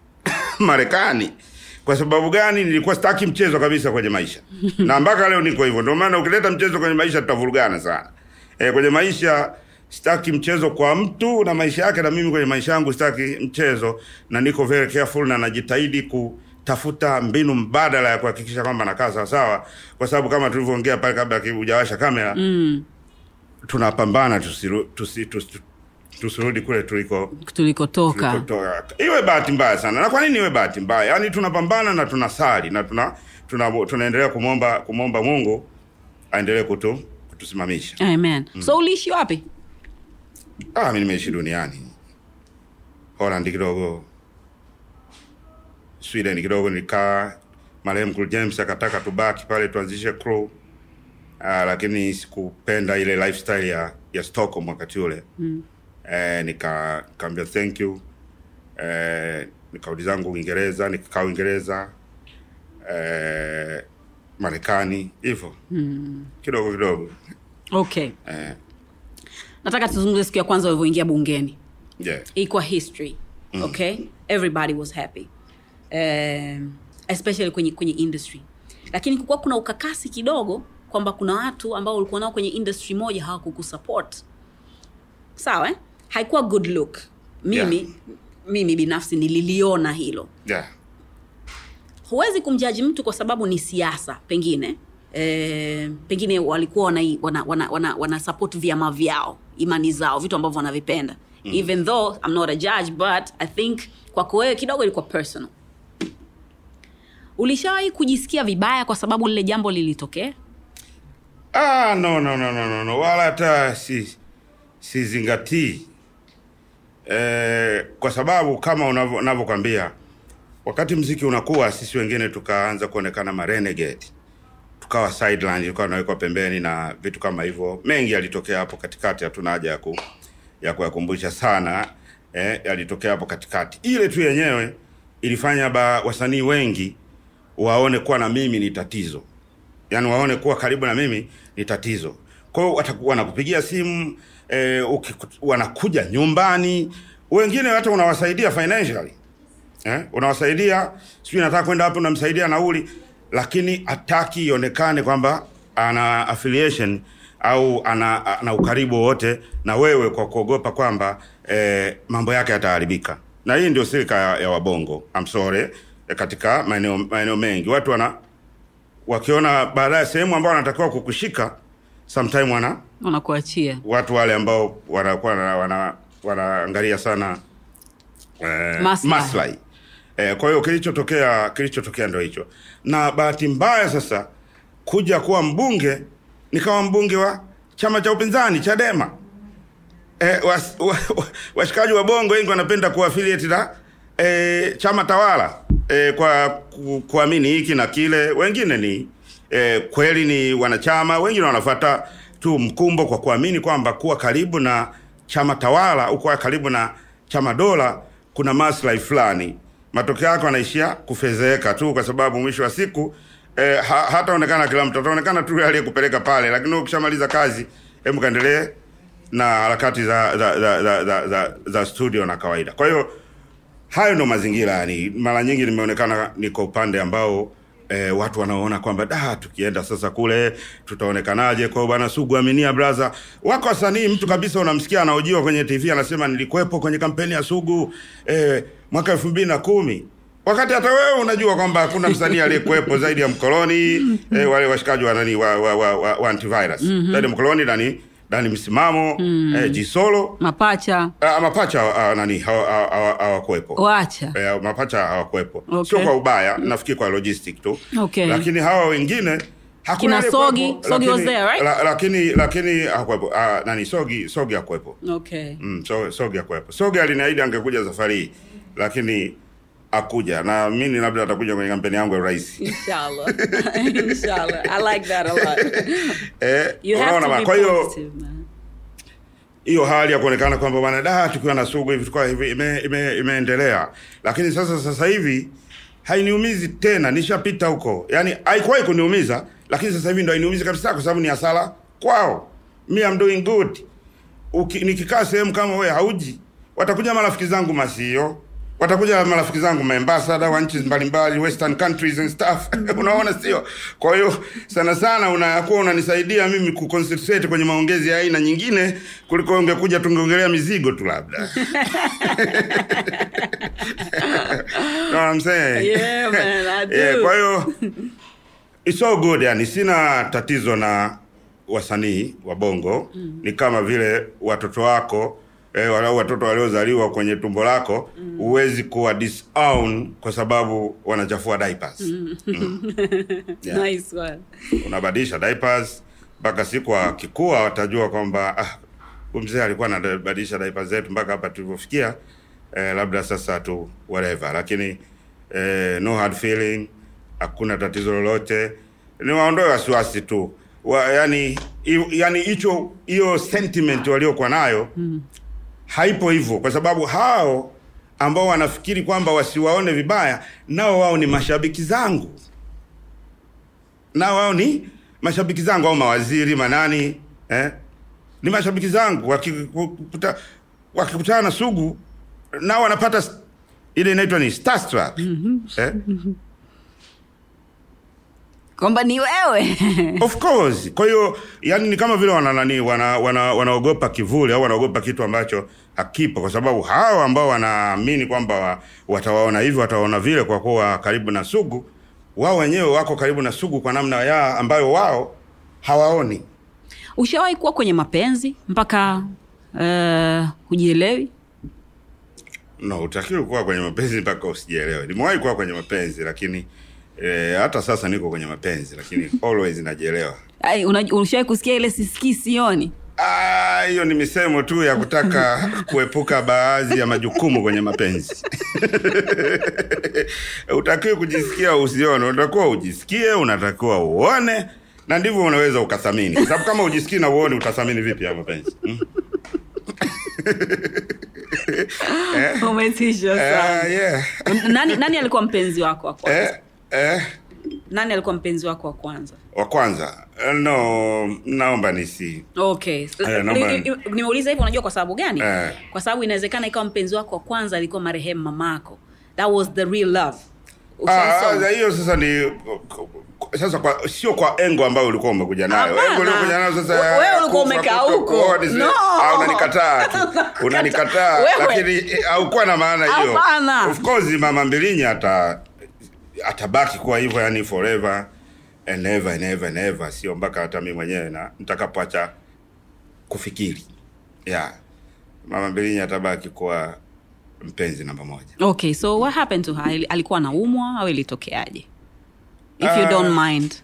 marekani kwa sababu gani nilikuwa sitaki mchezo kabisa kwenye maisha na mpaka leo niko hivyo ndio maana ukileta mchezo kwenye maisha tutavurugana sana e, kwenye maisha sitaki mchezo kwa mtu na maisha yake na mimi kwenye maisha yangu sitaki mchezo na niko very careful na najitahidi kutafuta mbinu mbadala ya kuhakikisha kwamba nakaa sawasawa kwa sababu kama tulivyoongea pale kabla hujawasha kamera mm, tunapambana tusiru, tusi, tusi, tusirudi kule tuliko tulikotoka tulikotoka. iwe bahati mbaya sana na kwa nini iwe bahati mbaya yaani tunapambana na tunasali na tuna tuna, tunaendelea kumwomba kumwomba Mungu aendelee kutu, kutusimamisha. amen so uliishi wapi Ah, mimi nimeishi duniani. Holland kidogo, Sweden kidogo, nikaa marehemu Cool James akataka tubaki pale tuanzishe crew. Ah, lakini sikupenda ile lifestyle ya ya Stockholm wakati ule. Mm. Eh, nika kaambia thank you. Eh, nikarudi zangu Uingereza, nikakaa Uingereza. Eh, Marekani hivyo. Mm. Kidogo kidogo. okay Eh, nataka tuzungumze siku ya kwanza ulivyoingia bungeni yeah. ilikuwa history okay everybody was happy um, especially kwenye kwenye industry lakini kukuwa kuna ukakasi kidogo kwamba kuna watu ambao ulikuwa nao kwenye industry moja hawakukusupport sawa eh? haikuwa good look mimi Yeah. mimi binafsi nililiona hilo Yeah. huwezi kumjaji mtu kwa sababu ni siasa pengine e, pengine walikuwa wana, wana, wana, wana, wana support vyama vyao imani zao vitu ambavyo wanavipenda mm. even though I'm not a judge but I think kwako wewe kidogo ilikuwa personal ulishawahi kujisikia vibaya kwa sababu lile jambo lilitokea Ah, no, no, no, no, no, no. Wala hata si sizingatii eh, kwa sababu kama unavyo- unavyokwambia wakati mziki unakuwa, sisi wengine tukaanza kuonekana marenegade, tukawa sideline, tukawa tunawekwa pembeni na vitu kama hivyo. Mengi yalitokea hapo katikati, hatuna haja ya ku, ya kuyakumbusha sana eh, yalitokea hapo katikati. Ile tu yenyewe ilifanya ba wasanii wengi waone kuwa na mimi ni tatizo yani waone kuwa karibu na mimi ni tatizo kwa hiyo wataku- wanakupigia simu eh, ukiku- wanakuja nyumbani wengine hata unawasaidia financially eh? unawasaidia sijui nataka kwenda hapo unamsaidia nauli lakini hataki ionekane kwamba ana affiliation au ana, ana ukaribu wowote na wewe kwa kuogopa kwamba eh, mambo yake yataharibika na hii ndio silika ya, ya wabongo I'm sorry eh, katika maeneo maeneo mengi watu wana wakiona baadaye sehemu ambao wanatakiwa kukushika sometime wana wanakuachia watu wale ambao wanakuwa wana, wana, wanaangalia sana eh, Maslahi. maslahi eh, kwa hiyo kilichotokea kilichotokea ndo hicho na bahati mbaya sasa kuja kuwa mbunge nikawa mbunge wa chama cha upinzani chadema eh, was, wa, wa, washikaji wa bongo wengi wanapenda kuaffiliate na eh, chama tawala eh, kwa ku, kuamini hiki na kile wengine ni eh, kweli ni wanachama wengine wanafuata tu mkumbo kwa kuamini kwamba kuwa karibu na chama tawala au kuwa karibu na chama dola kuna maslahi fulani matokeo yake wanaishia kufezeeka tu kwa sababu mwisho wa siku eh, ha, hataonekana kila mtu ataonekana tu yule aliyekupeleka pale lakini ukishamaliza kazi hebu kaendelee na harakati za za, za, za, za, za, za studio na kawaida kwa hiyo hayo ndo mazingira yani mara nyingi nimeonekana niko upande ambao eh, watu wanaona kwamba da tukienda sasa kule tutaonekanaje kwao bwana sugu aminia braza wako wasanii mtu kabisa unamsikia anaojiwa kwenye tv anasema nilikuwepo kwenye kampeni ya sugu eh, mwaka elfu mbili na kumi wakati hata wewe unajua kwamba hakuna msanii aliyekuwepo zaidi ya mkoloni eh, wale washikaji wa nani wa, wa, wa, wa, wa antivirus mm-hmm. zaidi ya mkoloni nani nani msimamo mm. eh, jisolo mapacha Ah, mapacha ah, nani hawa- hawa- hawa- hawakuwepo wacha Eh, mapacha hawakuwepo Okay. sio kwa ubaya nafikiri kwa logistic tu Okay. lakini hawa wengine hakuna Kina aliyekuwepo, Sogi- Sogi was lakini- there, right? la, lakini lakini hakuwepo ah, nani sogi sogi hakuwepo okay mm, so, sogi hakuwepo sogi aliniahidi angekuja safari hii lakini akuja na mimi labda atakuja kwenye kampeni yangu ya urais inshallah inshallah i like that a lot eh, you have unaona to bana? be kwa hiyo positive man hiyo hali ya kuonekana kwamba bwana da tukiwa na sugu hivi tukiwa hivi ime, ime, imeendelea lakini sasa sasa hivi hainiumizi tena nishapita huko yani haikuwahi kuniumiza lakini sasa hivi ndo hainiumizi kabisa kwa sababu ni hasara kwao me I'm doing good Uki, nikikaa sehemu kama wewe hauji watakuja marafiki zangu masio watakuja marafiki zangu maembasada wa nchi mbalimbali western countries and stuff unaona sio kwa hiyo sana sana unakuwa unanisaidia mimi kuconcentrate kwenye maongezi ya aina nyingine kuliko ungekuja tungeongelea mizigo tu labda know what I'm saying? Yeah, man, I do. Yeah, kwa hiyo it's all good yani sina tatizo na wasanii wa bongo mm. ni kama vile watoto wako eh, walau watoto waliozaliwa kwenye tumbo lako huwezi kuwa disown kwa sababu wanachafua diapers mm. Yeah. Nice one. unabadilisha diapers mpaka siku akikua watajua kwamba ah, huyu mzee alikuwa anabadilisha diapers zetu mpaka hapa tulivyofikia eh, labda sasa tu whatever lakini eh, no hard feeling hakuna tatizo lolote ni waondoe wasiwasi tu wa, yani i- yani hicho hiyo sentiment waliokuwa nayo mm. haipo hivyo kwa sababu hao ambao wanafikiri kwamba wasiwaone vibaya nao wao ni mashabiki zangu na wao ni mashabiki zangu au mawaziri manani eh? ni mashabiki zangu wakikuta- wakikutana na sugu nao wanapata s- ile inaitwa ni starstruck eh? kwamba ni wewe of course kwa hiyo yani ni kama vile wana nani wana, wana, wanaogopa kivuli au wanaogopa kitu ambacho hakipo kwa sababu hao ambao wanaamini kwamba wa, watawaona hivi watawaona vile kwa kuwa karibu na sugu wao wenyewe wako karibu na sugu kwa namna ya ambayo wao hawaoni ushawahi kuwa kwenye mapenzi mpaka uh, hujielewi no utakiwi kuwa kwenye mapenzi mpaka usijielewe nimewahi kuwa kwenye mapenzi lakini eh, hata sasa niko kwenye mapenzi lakini always najielewa Ai, una- ushawahi kusikia ile sisikii sioni Ah, hiyo ni misemo tu ya kutaka kuepuka baadhi ya majukumu kwenye mapenzi utakiwi kujisikia usione unatakiwa ujisikie unatakiwa uone na ndivyo unaweza ukathamini kwa sababu kama ujisikii na uone utathamini vipi ya mapenzi hmm? umetisha Eh, sana yeah. nani, nani alikuwa mpenzi wako wa kwanza eh, eh. nani alikuwa mpenzi wako wa kwanza wa kwanza Eh, no naomba nisi okay Eh, naomba- Ni- ni- nimeuliza hivyo unajua kwa sababu gani Eh. kwa sababu inawezekana ikawa mpenzi wako wa kwanza alikuwa marehemu mamako that was the real love Ushaisoma? Ah, hiyo sasa ni sasa kwa sio kwa engo ambayo ulikuwa umekuja nayo Hapana. engo uliokuja nayo sasa Wewe ya ulikuwa kufa, umekaa kuto- huko. kuoa, nisi- No. ah, unanikataa tu unanikataa Wewe. lakini eh, haukuwa na maana hiyo Hapana. of course mama mbilinyi ata atabaki kuwa hivyo yani forever and ever and ever and ever sio mpaka hata mimi mwenyewe na nitakapoacha kufikiri yeah mama mbilinyi atabaki kuwa mpenzi namba moja okay so what happened to her Ali- alikuwa anaumwa au ilitokeaje if you Ah. don't mind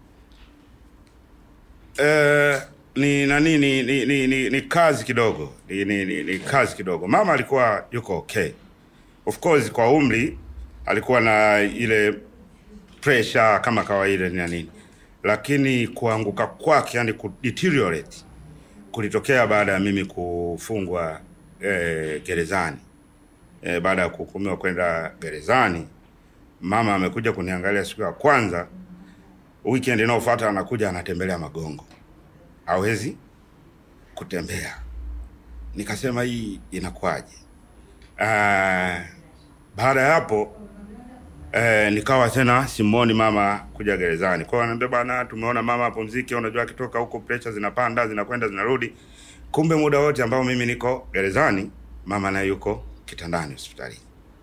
Eh, ni nani ni, ni, ni, ni, ni kazi kidogo ni, ni, ni, ni kazi kidogo mama alikuwa yuko okay of course kwa umri alikuwa na ile pressure kama kawaida na nini lakini kuanguka kwake yani kudeteriorate kulitokea baada ya mimi kufungwa eh, gerezani eh, baada ya kuhukumiwa kwenda gerezani mama amekuja kuniangalia siku ya kwanza weekend inayofuata anakuja anatembelea magongo hawezi kutembea nikasema hii inakuwaje uh, baada ya hapo eh, nikawa tena simoni mama kuja gerezani kwao anaambia bwana tumeona mama apumzike unajua akitoka huko pressure zinapanda zinakwenda zinarudi kumbe muda wote ambao mimi niko gerezani mama naye yuko kitandani hospitalini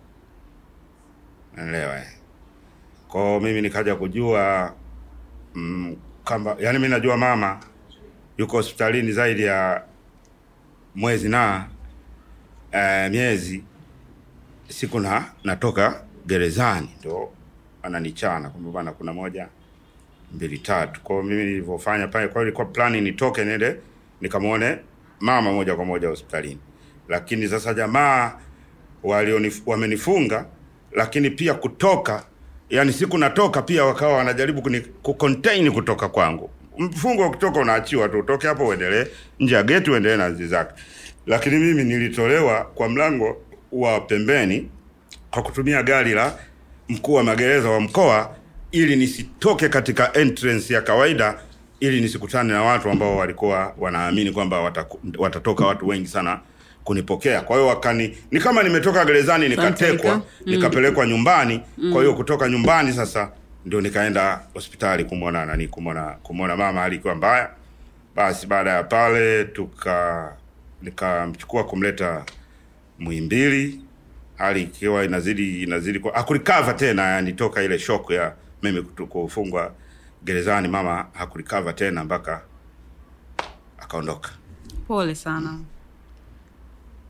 naelewa eh. kwao mimi nikaja kujua mm, kamba yani mi najua mama yuko hospitalini zaidi ya mwezi na uh, miezi siku na natoka gerezani ndo ananichana kwamba bana kuna moja mbili tatu kwao mimi nilivyofanya pale kwao ilikuwa plani nitoke nende nikamwone mama moja kwa moja hospitalini lakini sasa jamaa walionif- wamenifunga lakini pia kutoka yani siku natoka pia wakawa wanajaribu kuni, kucontain kutoka kwangu mfungo wa kutoka unaachiwa tu utoke hapo uendelee nje ya geti uendelee na zi zake lakini mimi nilitolewa kwa mlango wa pembeni kwa kutumia gari la mkuu wa magereza wa mkoa ili nisitoke katika entrance ya kawaida ili nisikutane na watu ambao walikuwa wanaamini kwamba wataku, watatoka watu wengi sana kunipokea kwa hiyo wakani ni kama nimetoka gerezani nikatekwa Santika. nikapelekwa nyumbani kwa hiyo kutoka nyumbani sasa ndio nikaenda hospitali kumwona nani kumwona kumwona mama hali ikiwa mbaya basi baada ya pale tuka nikamchukua kumleta Muhimbili, hali ikiwa inazidi inazidi kwa hakurikava tena, yani toka ile shock ya mimi kutu- kufungwa gerezani, mama hakurikava tena mpaka akaondoka. pole sana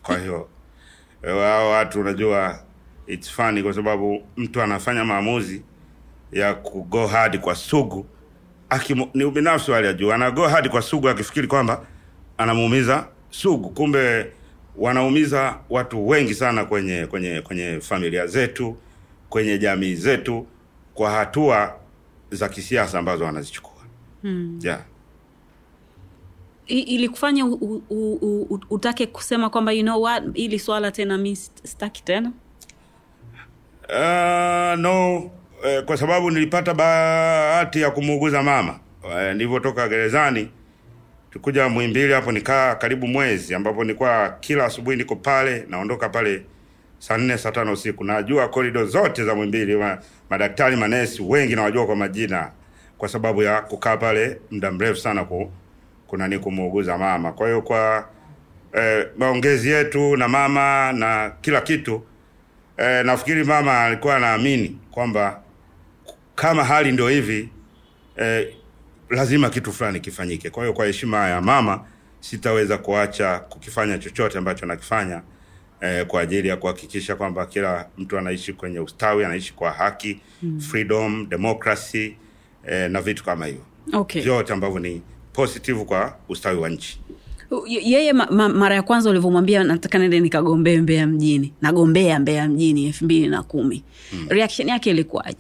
kwa hiyo eh, hao watu unajua it's funny kwa sababu mtu anafanya maamuzi ya ku go hard kwa sugu akimu, ni ubinafsi wa hali ya juu ana go hard kwa sugu akifikiri kwamba anamuumiza sugu kumbe wanaumiza watu wengi sana kwenye kwenye kwenye familia zetu kwenye jamii zetu kwa hatua za kisiasa ambazo wanazichukua hmm. yeah. I- ilikufanya u- u- u- u- utake kusema kwamba you know what ili swala tena mi st- sitaki tena Uh, no eh, kwa sababu nilipata bahati ya kumuuguza mama eh, nilivyotoka gerezani tukuja Muhimbili hapo nikaa karibu mwezi, ambapo nilikuwa kila asubuhi niko pale, naondoka pale saa nne saa tano usiku. Najua korido zote za Muhimbili, ma, madaktari manesi wengi nawajua kwa majina, kwa sababu ya kukaa pale muda mrefu sana ku, kuna ni kumuuguza mama. Kwa hiyo kwa eh, maongezi yetu na mama na kila kitu eh, nafikiri mama alikuwa anaamini kwamba kama hali ndio hivi eh, lazima kitu fulani kifanyike. Kwa hiyo kwa heshima ya mama sitaweza kuacha kukifanya chochote ambacho nakifanya eh, kwa ajili ya kuhakikisha kwamba kila mtu anaishi kwenye ustawi, anaishi kwa haki mm. freedom, democracy eh, na vitu kama hivyo okay vyote ambavyo ni positive kwa ustawi wa nchi. Ye- yeye ma, ma, mara ya kwanza ulivyomwambia nataka nende nikagombee mbeya mjini nagombea mbeya mjini elfu mbili na kumi mm. reaction yake ilikuwaje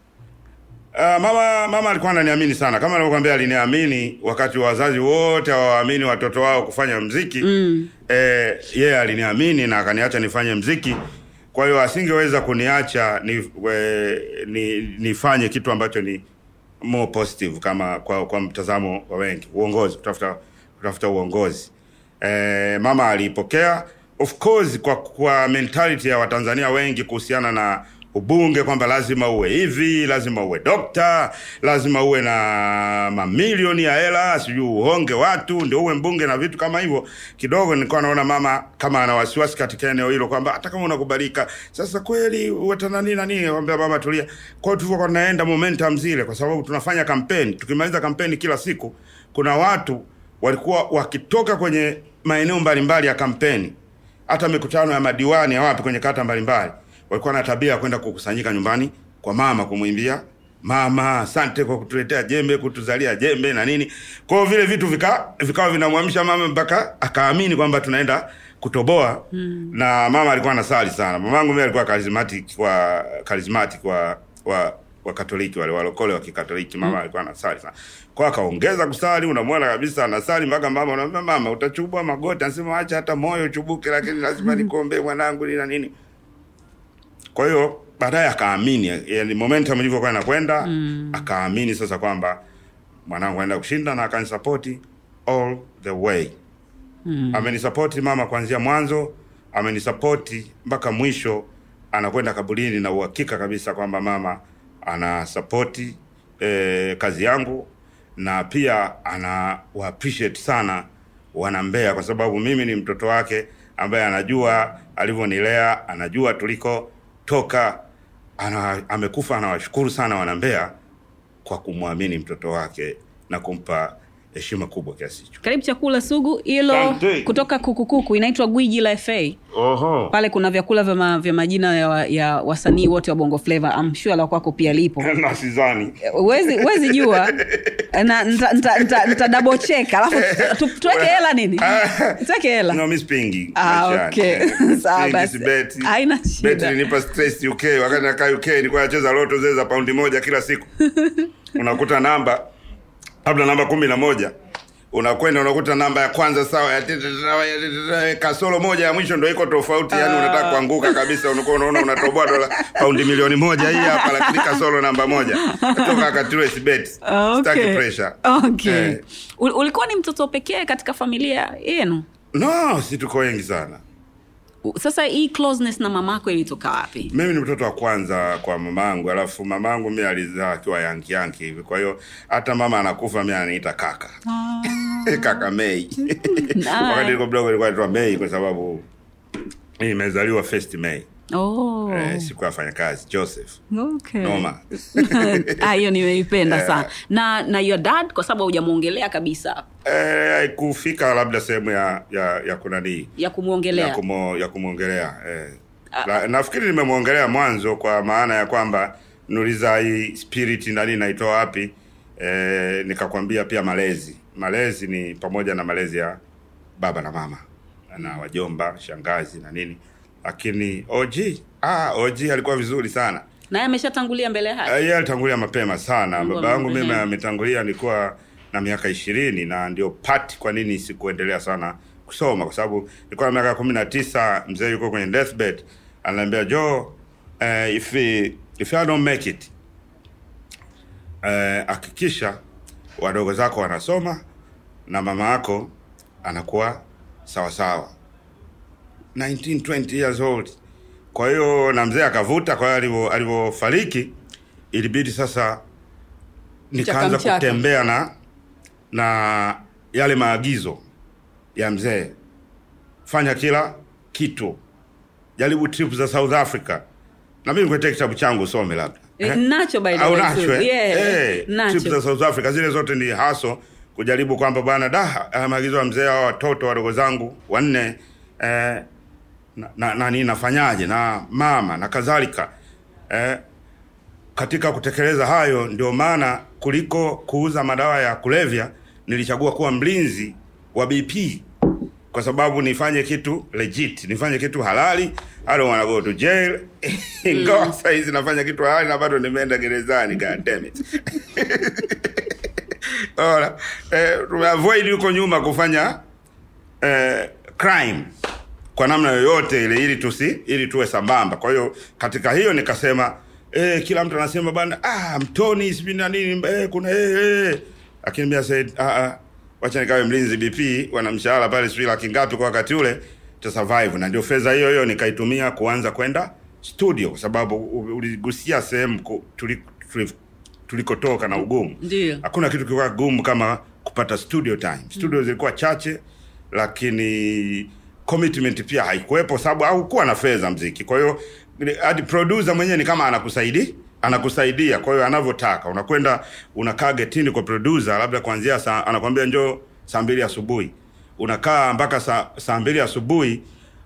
Uh, mama mama alikuwa ananiamini sana kama nilivyokuambia, aliniamini wakati wazazi wote hawaamini watoto wao kufanya mziki mm. eh, yeye aliniamini na akaniacha nifanye mziki. Kwa hiyo asingeweza kuniacha ni, we, ni, nifanye kitu ambacho ni more positive kama kwa, kwa mtazamo wa wengi, uongozi, kutafuta kutafuta uongozi. Eh, mama aliipokea of course kwa, kwa mentality ya Watanzania wengi kuhusiana na ubunge kwamba lazima uwe hivi, lazima uwe dokta, lazima uwe na mamilioni ya hela, sijui uhonge watu ndio uwe mbunge na vitu kama hivyo. Kidogo nilikuwa naona mama kama ana wasiwasi katika eneo hilo kwamba hata kama unakubalika sasa kweli uwe tena nini na nini. Nikamwambia mama, tulia. Kwa hiyo tulivyokuwa tunaenda momentum zile, kwa sababu tunafanya kampeni, tukimaliza kampeni kila siku, kuna watu walikuwa wakitoka kwenye maeneo mbalimbali ya kampeni hata mikutano ya madiwani ya wapi kwenye kata mbalimbali walikuwa na tabia ya kwenda kukusanyika nyumbani kwa mama kumwimbia mama, asante kwa kutuletea jembe, kutuzalia jembe na nini. Kwa hiyo vile vitu vika vikawa vinamwamsha mama mpaka akaamini kwamba tunaenda kutoboa mm. na mama alikuwa anasali sana. Mamangu mimi alikuwa charismatic wa charismatic wa wa wa Katoliki wale walokole wa Kikatoliki, mama mm. alikuwa anasali sana. Kwa akaongeza kusali, unamwona kabisa anasali mpaka mama unamwambia mama, utachubua magoti, anasema acha hata moyo uchubuke, lakini lazima nikuombee mwanangu nini na nini. Kwa hiyo baadaye akaamini, yani momentum ilivyokuwa inakwenda mm. akaamini sasa kwamba mwanangu anaenda kushinda na akanisapoti all the way mm. amenisapoti mama kuanzia mwanzo, amenisapoti mpaka mwisho, anakwenda kaburini na uhakika kabisa kwamba mama anasapoti eh, kazi yangu na pia ana wa appreciate sana wana Mbeya kwa sababu mimi ni mtoto wake ambaye anajua alivyonilea, anajua tulikotoka, ana, amekufa. Anawashukuru sana wana Mbeya kwa kumwamini mtoto wake na kumpa heshima kubwa kiasi hicho. karibu chakula sugu hilo Asante. kutoka kukukuku inaitwa gwiji la fa Oho. pale kuna vyakula vya, ma, vya majina ya, wa- ya wasanii wote wa bongo flava amshua la kwako pia lipo na sidhani huwezi huwezi jua na nta, nta, nta, nta double check alafu tu- tuweke hela nini tuweke hela no, mi spingi Ah, maishani. okay. Eh, Sawa spingi, basi. sibeti. Haina shida. Beti ilinipa stress UK wakati nakaa UK nilikuwa nacheza loto zile za paundi moja kila siku unakuta namba labda namba kumi na moja unakwenda unakuta namba ya kwanza sawa ya tete- ya tete- kasoro moja ya mwisho ndo iko tofauti yani unataka kuanguka kabisa unakuwa unaona unatoboa dola paundi milioni moja hii hapa lakini kasoro namba moja toka akatire sibeti Ah, Sitaki okay. pressure okay. Eh. Ul- ulikuwa ni mtoto pekee katika familia yenu no si tuko wengi sana U- sasa hii closeness na mamako ilitoka wapi mimi ni mtoto wa kwanza kwa mamangu alafu mamangu mi alizaa akiwa yanki yanki hivi kwa hiyo hata mama anakufa mi ananiita kaka kaka mei wakati niko mdogo ilikuwa naitwa mei kwa sababu nimezaliwa first mei oh. eh, siku ya wafanyakazi joseph okay. noma Ah, hiyo nimeipenda sana na na your dad kwa sababu hujamwongelea kabisa eh, haikufika labda sehemu ya ya ya kunanii ya kumwongelea ya, kumo, ya kumwongelea eh. La, nafikiri nimemwongelea mwanzo kwa maana ya kwamba nuliza hii spirit nani naitoa wapi eh, nikakwambia pia malezi malezi ni pamoja na malezi ya baba na mama na wajomba shangazi na nini lakini OG ah, OG alikuwa vizuri sana naye ameshatangulia mbele ya haki Eh, yeye alitangulia mapema sana Mungu baba yangu mimi amrehemu. ametangulia nilikuwa na miaka ishirini na ndio pati kwa nini sikuendelea sana kusoma kwa sababu nilikuwa na miaka kumi na tisa mzee yuko kwenye deathbed ananiambia jo uh, if, if I don't make it eh, hakikisha wadogo zako wanasoma na mama yako anakuwa sawasawa 19 20 years old kwa hiyo na mzee akavuta kwa hiyo alivyo- alivyofariki ilibidi sasa nikaanza Mchaka mchaka. kutembea na na yale maagizo ya mzee fanya kila kitu jaribu trip za south africa na mimi nikuletea kitabu changu usome labda Eh, nacho by the au way, nacho too. eh? Yeah, Eh, nacho. trip za South Africa zile zote ni haso kujaribu kwamba bwana da haya maagizo ya mzee hao watoto wadogo zangu wanne eh, na, na, nani nafanyaje na mama na kadhalika eh, katika kutekeleza hayo ndio maana kuliko kuuza madawa ya kulevya nilichagua kuwa mlinzi wa BP kwa sababu nifanye kitu legit nifanye kitu halali I don't wanna go to jail ingawa mm. saizi nafanya kitu halali na bado nimeenda gerezani god damn it Ora, eh, tumeavoid huko nyuma kufanya eh, crime kwa namna yoyote ile ili tusi ili tuwe sambamba kwa hiyo katika hiyo nikasema eh, kila mtu anasema bana ah, mtoni sijui na nini eh, kuna eh, eh. lakini mimi said ah, ah, wacha nikawe mlinzi BP wana mshahara pale sijui laki ngapi kwa wakati ule to survive na ndio fedha hiyo hiyo nikaitumia kuanza kwenda studio kwa sababu u- uligusia sehemu ku- tuli- tuli- tulikotoka na ugumu Ndio. hakuna kitu kilikuwa gumu kama kupata studio time studio mm. zilikuwa chache lakini commitment pia haikuwepo sababu haukuwa na fedha mziki kwa hiyo ile- hadi producer mwenyewe ni kama anakusaidia anakusaidia kwa hiyo anavyotaka unakwenda unakaa getini kwa producer labda kuanzia saa anakwambia njoo saa mbili asubuhi unakaa mpaka saa, saa mbili asubuhi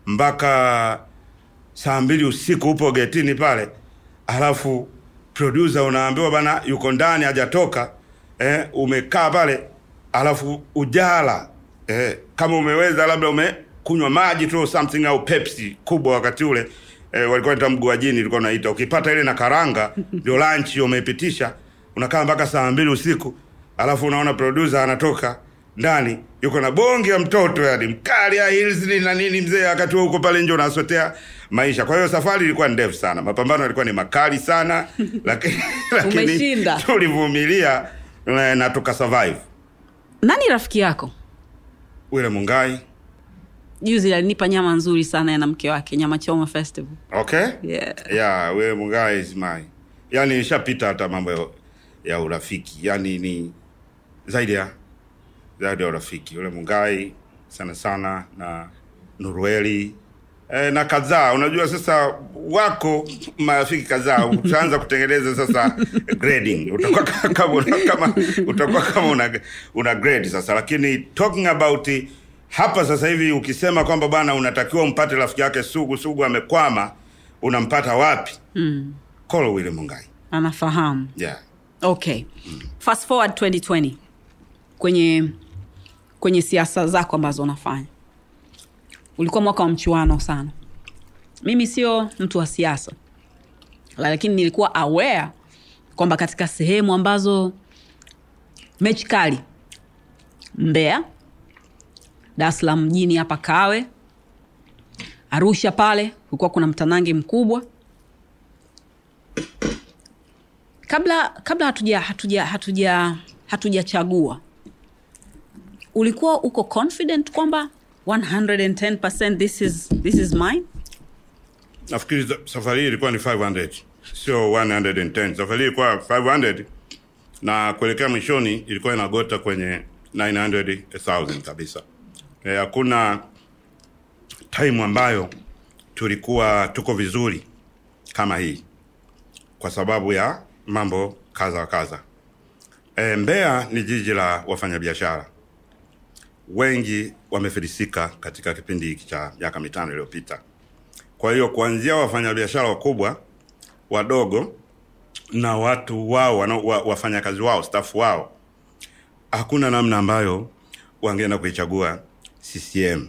mpaka saa mbili usiku upo getini pale alafu producer unaambiwa bana yuko ndani hajatoka eh, umekaa pale alafu ujala eh, kama umeweza labda umekunywa maji tu something au pepsi kubwa wakati ule eh, walikuwa naita mguajini ilikuwa unaita ukipata ile na karanga ndio lunch umeipitisha unakaa mpaka saa mbili usiku alafu unaona producer anatoka ndani yuko na bonge ya mtoto yani mkali ya heels ni na nini mzee wakati huo uko pale nje unasotea maisha kwa hiyo safari ilikuwa ndefu sana mapambano yalikuwa ni makali sana lakini lakini Umeshinda. tulivumilia eh, na tuka survive nani rafiki yako wile mungai juzi alinipa nyama nzuri sana ya na mke wake nyama choma festival okay yeah. yeah we mungai is my yani nishapita hata mambo ya, ya urafiki yani ni zaidi ya zaidi ya urafiki yule mungai sana sana na nurueli e, na kadhaa unajua sasa wako marafiki kadhaa utaanza kutengeneza sasa grading utakuwa ka- kama una- kama utakuwa kama una, una grade sasa lakini talking about it, hapa sasa hivi ukisema kwamba bwana unatakiwa umpate rafiki yake sugu sugu amekwama unampata wapi mm. kolo wile mungai anafahamu yeah okay fast forward 2020 kwenye kwenye siasa zako ambazo unafanya ulikuwa mwaka wa mchuano sana mimi sio mtu wa siasa lakini nilikuwa aware kwamba katika sehemu ambazo mechi kali mbeya dar es salaam mjini hapa kawe arusha pale kulikuwa kuna mtanange mkubwa kabla kabla hatuja hatuja hatuja hatujachagua ulikuwa uko confident kwamba 110% this is, this is mine nafikiri za- safari hii ilikuwa ni 500 sio 110 safari hii ilikuwa 500 na kuelekea mwishoni ilikuwa inagota kwenye 900000 kabisa Eh, hakuna time ambayo tulikuwa tuko vizuri kama hii kwa sababu ya mambo kadha wa kadha. E, Mbeya ni jiji la wafanyabiashara wengi wamefilisika katika kipindi hiki cha miaka mitano iliyopita. Kwa hiyo kuanzia wafanyabiashara wakubwa, wadogo na watu wao wana, wa, wafanyakazi wao stafu wao, hakuna namna ambayo wangeenda kuichagua CCM.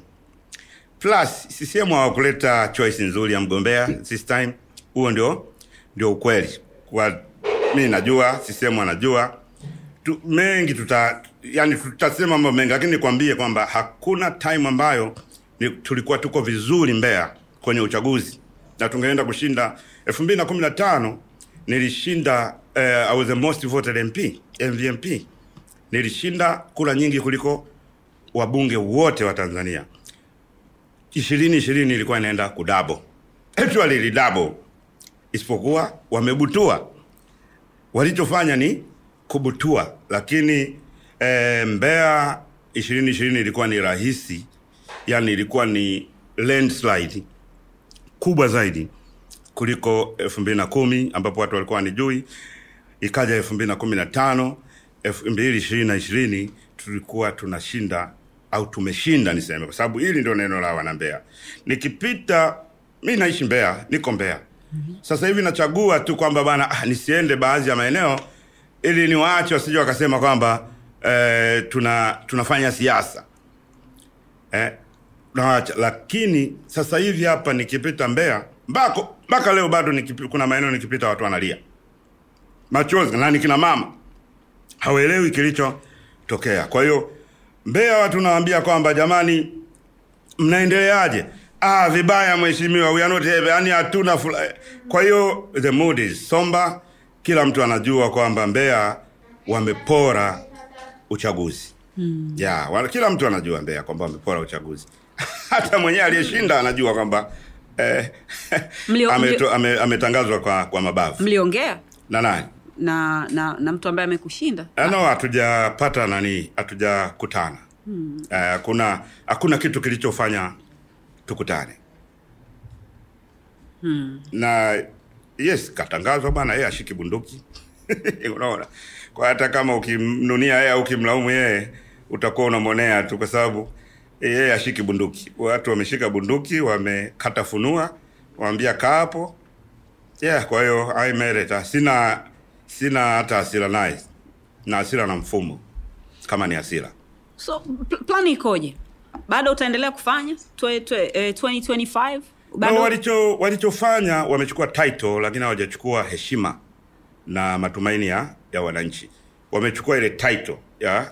Plus CCM hawakuleta choice nzuri ya mgombea this time. Huo ndio ndio ukweli. Kwa mimi najua CCM anajua tu, mengi tuta yani tutasema mambo mengi, lakini nikwambie kwamba hakuna time ambayo ni, tulikuwa tuko vizuri Mbeya kwenye uchaguzi na tungeenda kushinda. elfu mbili na kumi na tano nilishinda uh, I was the most voted MP MVMP, nilishinda kura nyingi kuliko wabunge wote wa Tanzania. ishirini ishirini ilikuwa inaenda kudabo, actually ilidabo, isipokuwa wamebutua. Walichofanya ni kubutua, lakini e, Mbeya ishirini ishirini ilikuwa ni rahisi, yani ilikuwa ni landslide kubwa zaidi kuliko elfu mbili na kumi ambapo watu walikuwa wanijui. Ikaja elfu mbili na kumi na tano elfu mbili ishirini na ishirini tulikuwa tunashinda au tumeshinda niseme, kwa sababu hili ndio neno la wana Mbeya. Nikipita mi naishi Mbeya, niko Mbeya sasa hivi nachagua tu kwamba bana ah, nisiende baadhi ya maeneo ili niwaache wasije wakasema kwamba eh, tuna tunafanya siasa eh, nawaacha. Lakini sasa hivi hapa nikipita Mbeya mbako mpaka leo bado nikipi, kuna maeneo nikipita watu wanalia machozi na ni kina mama hawaelewi kilichotokea. Kwa hiyo Mbeya watu nawaambia kwamba jamani, mnaendeleaje? Ah, vibaya mheshimiwa, we are not happy, yani hatuna fula. Kwa hiyo the mood is somber, kila mtu anajua kwamba Mbeya wamepora uchaguzi hmm. Yeah, wa- kila mtu anajua Mbeya kwamba wamepora uchaguzi hata mwenyewe aliyeshinda anajua kwamba eh, Mlio- ameto- mlio- ame- ametangazwa kwa, kwa mabavu mliongea na nani na na na mtu ambaye amekushinda Eh, no hatujapata nani hatujakutana hmm. hakuna hakuna kitu kilichofanya tukutane hmm. na yes katangazwa bwana yeye ashiki bunduki unaona kwa hata kama ukimnunia yeye au ukimlaumu yeye utakuwa unamwonea tu kwa sababu yeye ashiki bunduki watu wameshika bunduki wamekata funua waambia kaa hapo yeah kwa hiyo I made it. sina sina hata hasira naye na hasira na mfumo kama ni hasira so pl- plani ikoje bado utaendelea kufanya twe, twe, eh, 2025 bado no, walicho walichofanya wamechukua title lakini hawajachukua heshima na matumaini ya, ya wananchi wamechukua ile title ya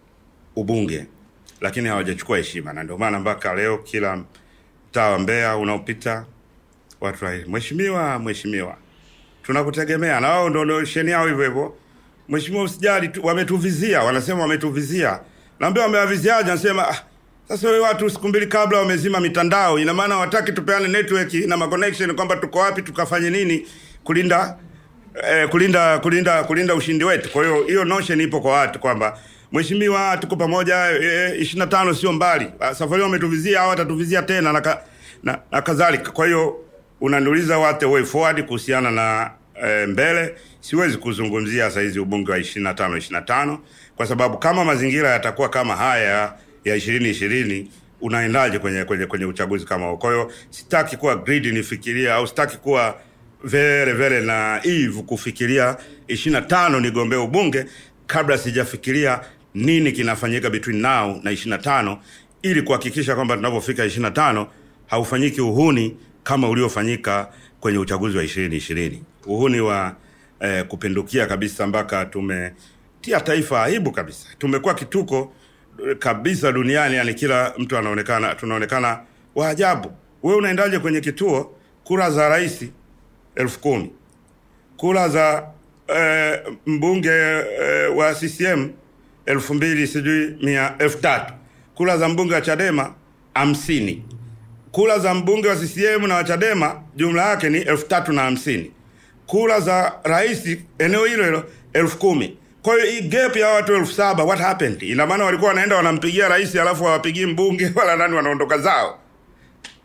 ubunge lakini hawajachukua heshima na ndio maana mpaka leo kila mtaa wa Mbeya unaopita watu wa mheshimiwa mheshimiwa tunakutegemea na wao ndio nosheni yao hivyo hivyo mheshimiwa usijali tu, wametuvizia wanasema wametuvizia naambia wamewaviziaje anasema ah, sasa wewe watu siku mbili kabla wamezima mitandao ina maana wataki tupeane network na ma connection kwamba tuko wapi tukafanye nini kulinda eh, kulinda kulinda kulinda ushindi wetu kwa hiyo hiyo notion ipo kwa watu kwamba mheshimiwa tuko pamoja ishirini na tano sio mbali Ah, safari hiyo wametuvizia au watatuvizia tena na, ka, na, na kadhalika kwa hiyo unaniuliza what the way forward kuhusiana na e, mbele siwezi kuzungumzia saizi ubunge wa 25 25 kwa sababu kama mazingira yatakuwa kama haya ya ishirini ishirini unaendaje kwenye, kwenye, kwenye uchaguzi kama huo kwa hiyo sitaki kuwa greedy nifikiria au sitaki kuwa vere vere naive kufikiria 25 nigombee ubunge kabla sijafikiria nini kinafanyika between now na 25 ili kuhakikisha kwamba tunapofika 25 haufanyiki uhuni kama uliofanyika kwenye uchaguzi wa ishirini ishirini uhuni wa eh, kupindukia kabisa mpaka tumetia taifa aibu kabisa tumekuwa kituko eh, kabisa duniani yani kila mtu anaonekana tunaonekana wa ajabu wewe unaendaje kwenye kituo kura za rais elfu kumi kura za eh, mbunge eh, wa CCM elfu mbili sijui mia elfu tatu kura za mbunge wa Chadema hamsini kura za mbunge wa CCM na wa Chadema jumla yake ni elfu tatu na hamsini kura za rais eneo hilo hilo elfu kumi kwa hiyo hii gap ya watu elfu saba what happened ina maana walikuwa wanaenda wanampigia rais alafu hawapigii mbunge wala nani wanaondoka zao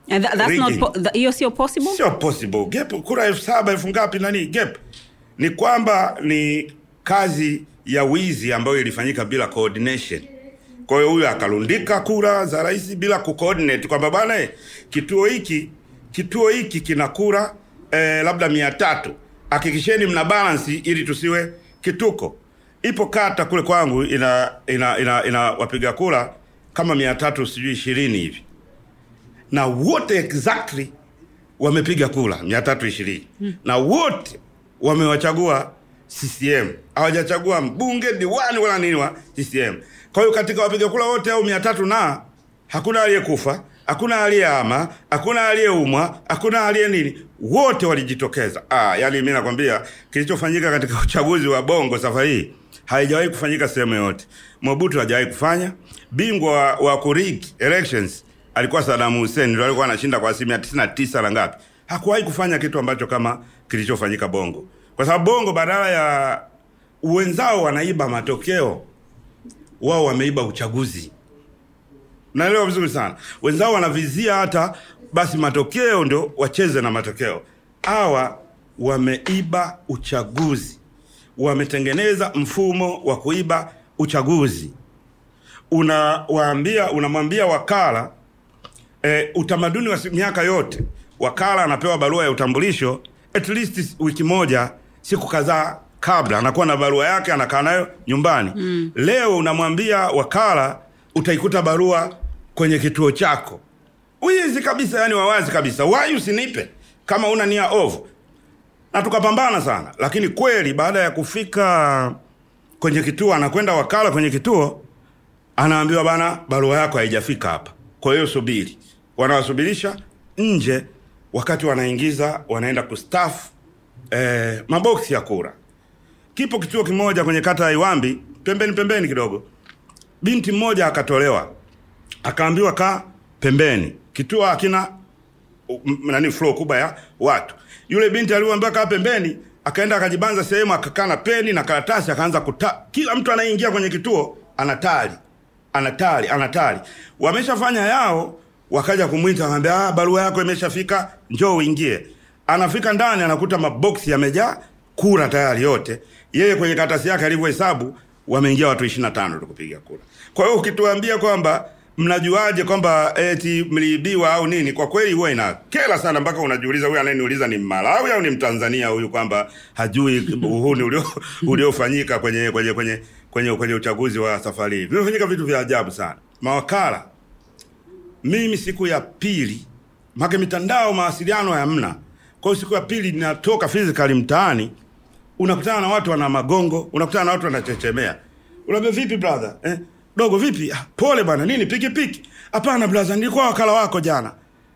And tha- that's not rigging. po- tha- hiyo sio possible sio possible gap kura elfu saba elfu ngapi nani gap ni kwamba ni kazi ya wizi ambayo ilifanyika bila coordination kwa hiyo huyu akalundika kura za rais bila kucoordinate kwamba bana eh, kituo hiki kituo hiki kina kura eh, labda mia tatu hakikisheni mna balance ili tusiwe kituko ipo kata kule kwangu ina ina ina, ina wapiga kura kama mia tatu sijui ishirini hivi na wote exactly wamepiga kura mia tatu ishirini na wote wamewachagua CCM hawajachagua mbunge diwani wala nini wa CCM. Kwa hiyo katika wapiga kura wote au mia tatu na hakuna aliyekufa, hakuna aliyehama, hakuna aliyeumwa, hakuna aliye nini, wote walijitokeza. Ah, yani mimi nakwambia kilichofanyika katika uchaguzi wa Bongo safari hii haijawahi kufanyika sehemu yoyote. Mobutu hajawahi kufanya. Bingwa wa, wa kurig elections alikuwa Saddam Hussein, ndio alikuwa anashinda kwa asilimia 99 na ngapi. Hakuwahi kufanya kitu ambacho kama kilichofanyika Bongo, kwa sababu Bongo badala ya wenzao wanaiba matokeo, wao wameiba uchaguzi. Naelewa vizuri sana. Wenzao wanavizia hata basi matokeo ndio wacheze na matokeo. Hawa wameiba uchaguzi, wametengeneza mfumo wa kuiba uchaguzi. Unawaambia, unamwambia wakala e, utamaduni wa si- miaka yote, wakala anapewa barua ya utambulisho at least wiki moja, siku kadhaa kabla, anakuwa na barua yake, anakaa nayo nyumbani mm. Leo unamwambia wakala utaikuta barua kwenye kituo chako. Wizi kabisa, yani wawazi kabisa. Wai usinipe kama una nia ovu, na tukapambana sana, lakini kweli baada ya kufika kwenye kituo, anakwenda wakala kwenye kituo anaambiwa bana, barua yako haijafika hapa, kwa hiyo subiri. Wanawasubirisha nje, wakati wanaingiza wanaenda kustaff eh, maboksi ya kura. Kipo kituo kimoja kwenye kata ya Iwambi, pembeni pembeni kidogo, binti mmoja akatolewa, akaambiwa kaa pembeni, kituo hakina m- nani flow kubwa ya watu. Yule binti aliyoambiwa kaa pembeni, akaenda akajibanza sehemu, akakaa na peni na karatasi, akaanza kuta. Kila mtu anayeingia kwenye kituo anatali, anatali, anatali. Wameshafanya yao, wakaja kumwita, akamwambia ah, barua yako imeshafika, njoo uingie. Anafika ndani, anakuta maboksi yamejaa kura tayari yote. Yeye kwenye karatasi yake alivyohesabu, wameingia watu 25 tu kupiga kura. Kwa hiyo ukituambia kwamba mnajuaje kwamba eti mliibiwa au nini, kwa kweli huwa inakera sana, mpaka unajiuliza huyu anayeniuliza ni Malawi au ni Mtanzania huyu, kwamba hajui uhuni ulio uliofanyika kwenye kwenye kwenye kwenye kwenye uchaguzi wa safari hii. Vimefanyika vitu vya ajabu sana. Mawakala, mimi siku ya pili, make mitandao mawasiliano hamna, kwa hiyo siku ya pili ninatoka physically mtaani, unakutana na watu wana magongo, unakutana na watu wanachechemea. Unaambia vipi brother? Eh? Dogo vipi? Ah, pole bwana, nini piki piki? Hapana brother, nilikuwa wakala wako jana.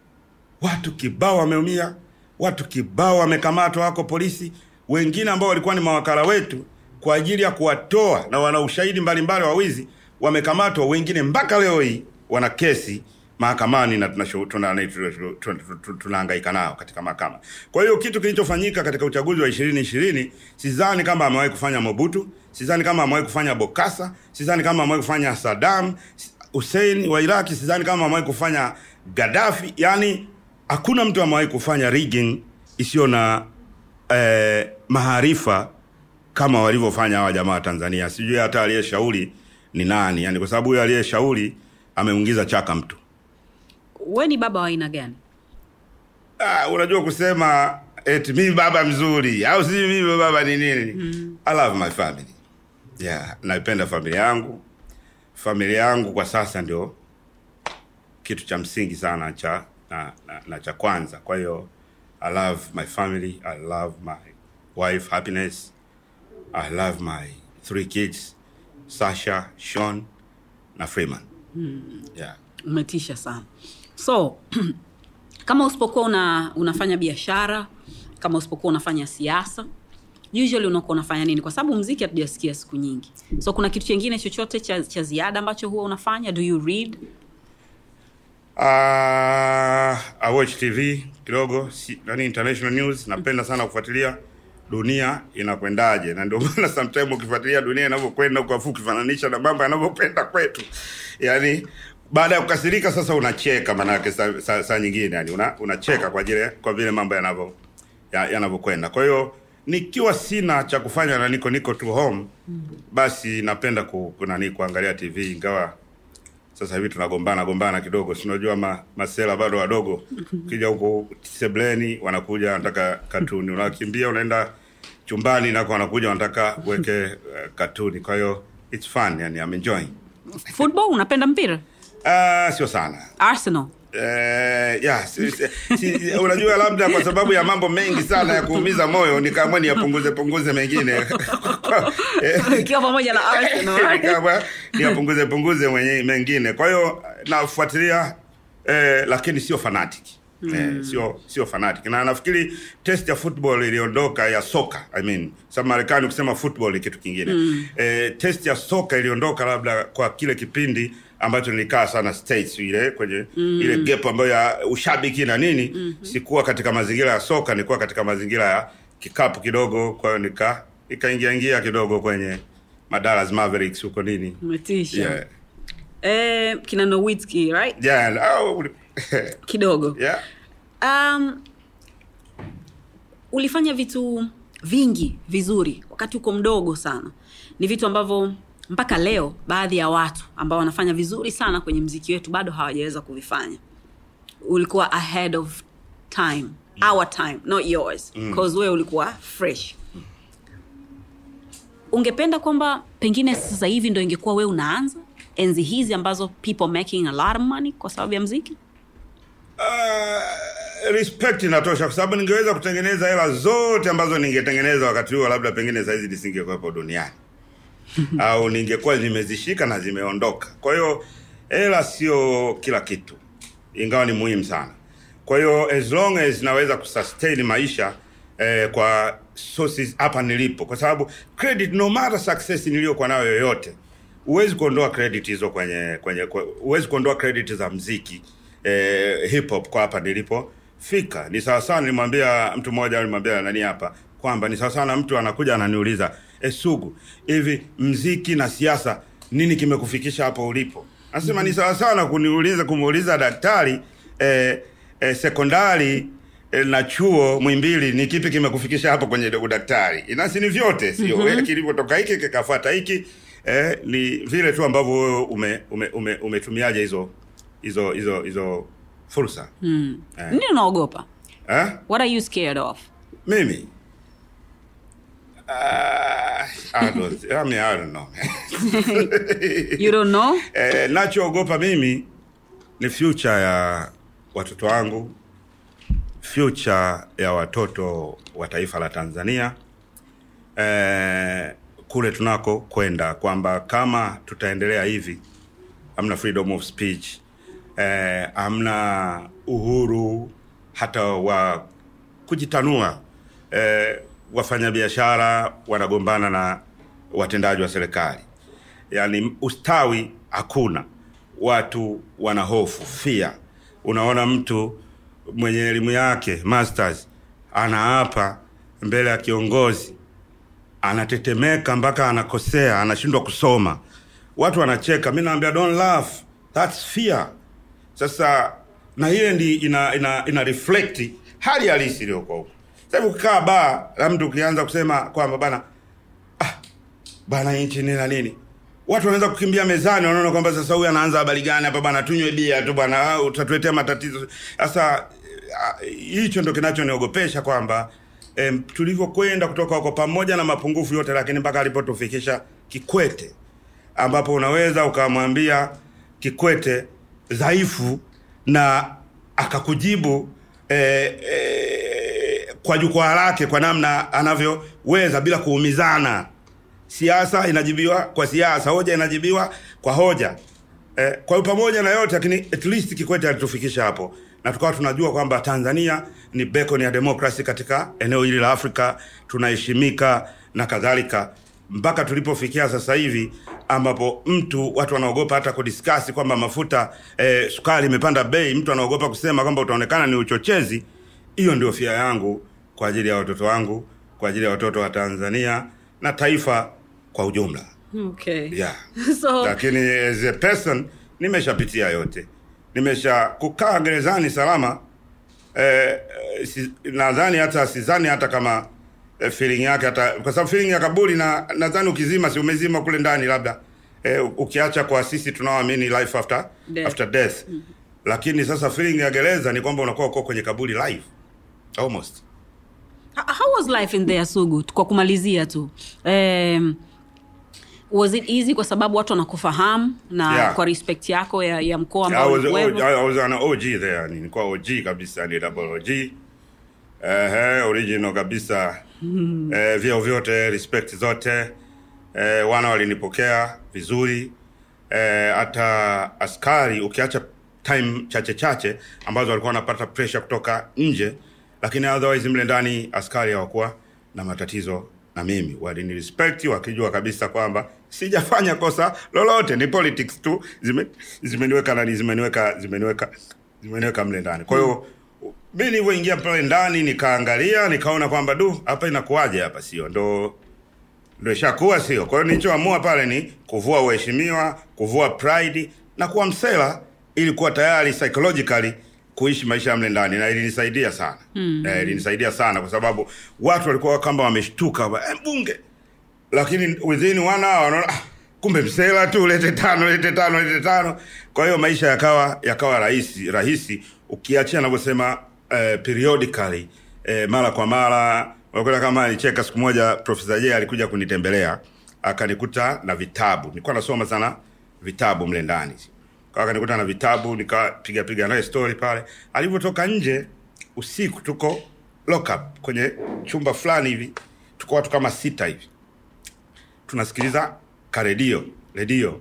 Watu kibao wameumia, watu kibao wamekamatwa, wako polisi. Wengine ambao walikuwa ni mawakala wetu kwa ajili ya kuwatoa na wana ushahidi mbalimbali wa wizi wamekamatwa. Wengine mpaka leo hii wana kesi mahakamani na tunashu- tuna- tuna- tuna- tuna- tunahangaika nao katika mahakama. Kwa hiyo kitu kilichofanyika katika uchaguzi wa ishirini ishirini sidhani kama amewahi kufanya Mobutu, sidhani kama amewahi kufanya Bokassa, sidhani kama amewahi kufanya Saddam Hussein wa Iraki, sidhani kama amewahi kufanya Gaddafi. Yani hakuna mtu amewahi kufanya rigging isiyo na eh, maarifa kama walivyofanya hawa jamaa wa Tanzania. Sijui hata aliyeshauri ni nani, yani kwa sababu huyo aliyeshauri ameungiza chaka mtu. we ni baba wa aina gani Ah, unajua kusema eti mimi baba mzuri au si mimi baba ni nini? Mm. I love my family. Yeah, naipenda familia yangu. Familia yangu kwa sasa ndio kitu cha msingi sana cha na, na, na cha kwanza. Kwa hiyo I love my family, I love my wife happiness. I love my three kids, Sasha, Sean na Freeman. Mm. Yeah. umetisha sana so kama usipokuwa una, unafanya biashara kama usipokuwa unafanya siasa usually unakuwa unafanya nini kwa sababu mziki hatujasikia siku nyingi so kuna kitu chengine chochote cha, cha ziada ambacho huwa unafanya do you read Uh, I watch TV kidogo, si, nani international news. Napenda sana kufuatilia dunia inakwendaje, na ndio maana sometimes ukifuatilia dunia inavyokwenda huko, afu ukifananisha na mambo yanavyokwenda kwetu, yani baada ya kukasirika sasa unacheka maanake saa sa, sa nyingine yani una, unacheka kwa ajili kwa vile mambo yanavyo ya- yanavyokwenda kwa hiyo nikiwa sina cha kufanya na niko niko tu home basi napenda ku, ku, nani kuangalia tv ingawa sasa hivi tunagombana gombana kidogo sinajua ma, masela bado wadogo ukija huku sebleni wanakuja wanataka katuni unakimbia unaenda chumbani nako wanakuja wanataka uweke uh, katuni kwa hiyo it's fun yani I'm enjoying football unapenda mpira uh, sio sana arsenal Eh, ya si, si, si, unajua labda kwa sababu ya mambo mengi sana ya kuumiza moyo nikaamua niyapunguze punguze mengine Eh, ikiwa pamoja na arsenal Nikaamua niyapunguze punguze mwenye mengine kwa hiyo nafuatilia eh, lakini sio fanatic Eh, sio sio fanatic na nafikiri test ya football iliondoka ya soka I mean sa Marekani ukisema football ni kitu kingine mm. eh, test ya soka iliondoka labda kwa kile kipindi ambacho nilikaa sana states ile kwenye mm. ile gap ambayo ya ushabiki na nini mm-hmm. sikuwa katika mazingira ya soka nilikuwa katika mazingira ya kikapu kidogo kwa hiyo nika ikaingia ingia kidogo kwenye madalas Mavericks huko nini umetisha yeah. eh, kina Nowitzki, right Yeah, oh, kidogo yeah. um, ulifanya vitu vingi vizuri wakati uko mdogo sana ni vitu ambavyo mpaka leo baadhi ya watu ambao wanafanya vizuri sana kwenye mziki wetu bado hawajaweza kuvifanya ulikuwa ahead of time our time not yours cause wewe ulikuwa fresh ungependa kwamba pengine sasa hivi ndo ingekuwa wewe unaanza enzi hizi ambazo people making a lot of money kwa sababu ya mziki Uh, respect inatosha kwa sababu ningeweza kutengeneza hela zote ambazo ningetengeneza wakati huo labda pengine saizi nisingekuwepo duniani au ningekuwa nimezishika na zimeondoka kwa hiyo hela sio kila kitu ingawa ni muhimu sana kwa hiyo as long as naweza kusustain maisha eh, kwa sources hapa nilipo kwa sababu credit no matter success niliyokuwa nayo yoyote huwezi kuondoa credit hizo kwenye kwenye kwe- huwezi kuondoa credit za mziki eh, hip hop kwa hapa nilipofika ni sawasawa nilimwambia mtu mmoja nilimwambia nani hapa kwamba ni sawasawa na mtu anakuja ananiuliza e, sugu hivi mziki na siasa nini kimekufikisha hapo ulipo anasema ni sawasawa na kuniuliza kumuuliza daktari eh, eh, sekondari eh, na chuo mwimbili ni kipi kimekufikisha hapo kwenye udaktari inasi ni vyote sio mm-hmm. kilivyotoka hiki kikafuata hiki eh, ni vile tu ambavyo wewe ume, ume, ume, umetumiaje hizo hizo hizo hizo fursa mm. nini unaogopa eh? what are you scared of mimi uh, I don't, I mean, I don't know. you don't know eh, nachoogopa mimi ni future ya watoto wangu future ya watoto wa taifa la Tanzania eh, kule tunako kwenda kwamba kama tutaendelea hivi hamna freedom of speech eh, hamna uhuru hata wa kujitanua eh, wafanyabiashara wanagombana na watendaji wa serikali yani ustawi hakuna watu wana hofu fia unaona mtu mwenye elimu yake masters anaapa mbele ya kiongozi anatetemeka mpaka anakosea anashindwa kusoma watu wanacheka mi naambia don't laugh thats fear sasa na ile ndi ina, ina, ina reflect hali halisi iliyokuwa huko sahivi ukikaa baa la mtu ukianza kusema kwamba bana ah, bana nchi nini na nini watu wanaweza kukimbia mezani wanaona kwamba sasa huyu anaanza habari gani hapa bana tunywe bia tu bana ah, utatuletea matatizo sasa ah, hicho ndo kinachoniogopesha kwamba em, tulivyokwenda kutoka huko pamoja na mapungufu yote lakini mpaka alipotufikisha kikwete ambapo unaweza ukamwambia kikwete dhaifu na akakujibu eh, eh, kwa jukwaa lake kwa namna anavyoweza bila kuumizana siasa inajibiwa kwa siasa hoja inajibiwa kwa hoja eh, kwa hiyo pamoja na yote lakini at least kikwete alitufikisha hapo na tukawa tunajua kwamba tanzania ni beacon ya demokrasi katika eneo hili la afrika tunaheshimika na kadhalika mpaka tulipofikia sasa hivi ambapo mtu watu wanaogopa hata kudiskasi kwamba mafuta eh, sukari imepanda bei mtu anaogopa kusema kwamba utaonekana ni uchochezi hiyo ndio fia yangu kwa ajili ya watoto wangu kwa ajili ya watoto wa tanzania na taifa kwa ujumla okay yeah. so lakini as a person nimeshapitia yote nimesha kukaa gerezani salama eh, eh, si, nadhani hata sidhani hata kama eh, feeling yake hata kwa sababu feeling ya kaburi na nadhani ukizima si umezima kule ndani labda eh, ukiacha kwa sisi tunaoamini life after Death. after death mm-hmm. lakini sasa feeling ya gereza ni kwamba unakuwa uko kwenye kaburi live almost How how was life in there Sugu? Kwa kumalizia tu um, was it easy kwa sababu watu wanakufahamu na Yeah. kwa respect yako ya, ya mkoa I ambao was, ulikuwepo? I was an OG there, ni nilikuwa OG kabisa, ni double OG. Eh, original kabisa. Eh, vyeo vyote, respect zote. Eh, wana walinipokea vizuri. Eh, hata askari ukiacha time chache chache ambazo walikuwa wanapata pressure kutoka nje, lakini otherwise mle ndani askari hawakuwa na matatizo na mimi, walinirespect wakijua kabisa kwamba sijafanya kosa lolote, ni politics tu zime, zimeniweka nani, zimeniweka zimeniweka zimeniweka mle ndani. Kwa hiyo mi nilivyoingia pale ndani nikaangalia, nikaona kwamba du, hapa inakuwaje hapa, sio ndo ndo ishakuwa sio. Kwa hiyo nilichoamua pale ni kuvua uheshimiwa, kuvua pride na kuwa msela ili kuwa tayari psychologically kuishi maisha ya mle ndani, na ilinisaidia sana mm. Eh, ilinisaidia sana kwa sababu watu walikuwa kama wameshtuka eh, mbunge, lakini within one hour wanaona ah, kumbe msela tu, lete tano, lete tano, lete tano. Kwa hiyo maisha yakawa yakawa rahisi rahisi, ukiachia anavyosema eh, periodically eh, mara kwa mara. Unakuta kama nicheka siku moja, Profesa J alikuja kunitembelea akanikuta na vitabu, nilikuwa nasoma sana vitabu mle ndani kwa akanikuta na vitabu nikapiga piga naye story pale. Alivyotoka nje usiku, tuko lock up kwenye chumba fulani hivi, tuko watu kama sita hivi tunasikiliza karedio redio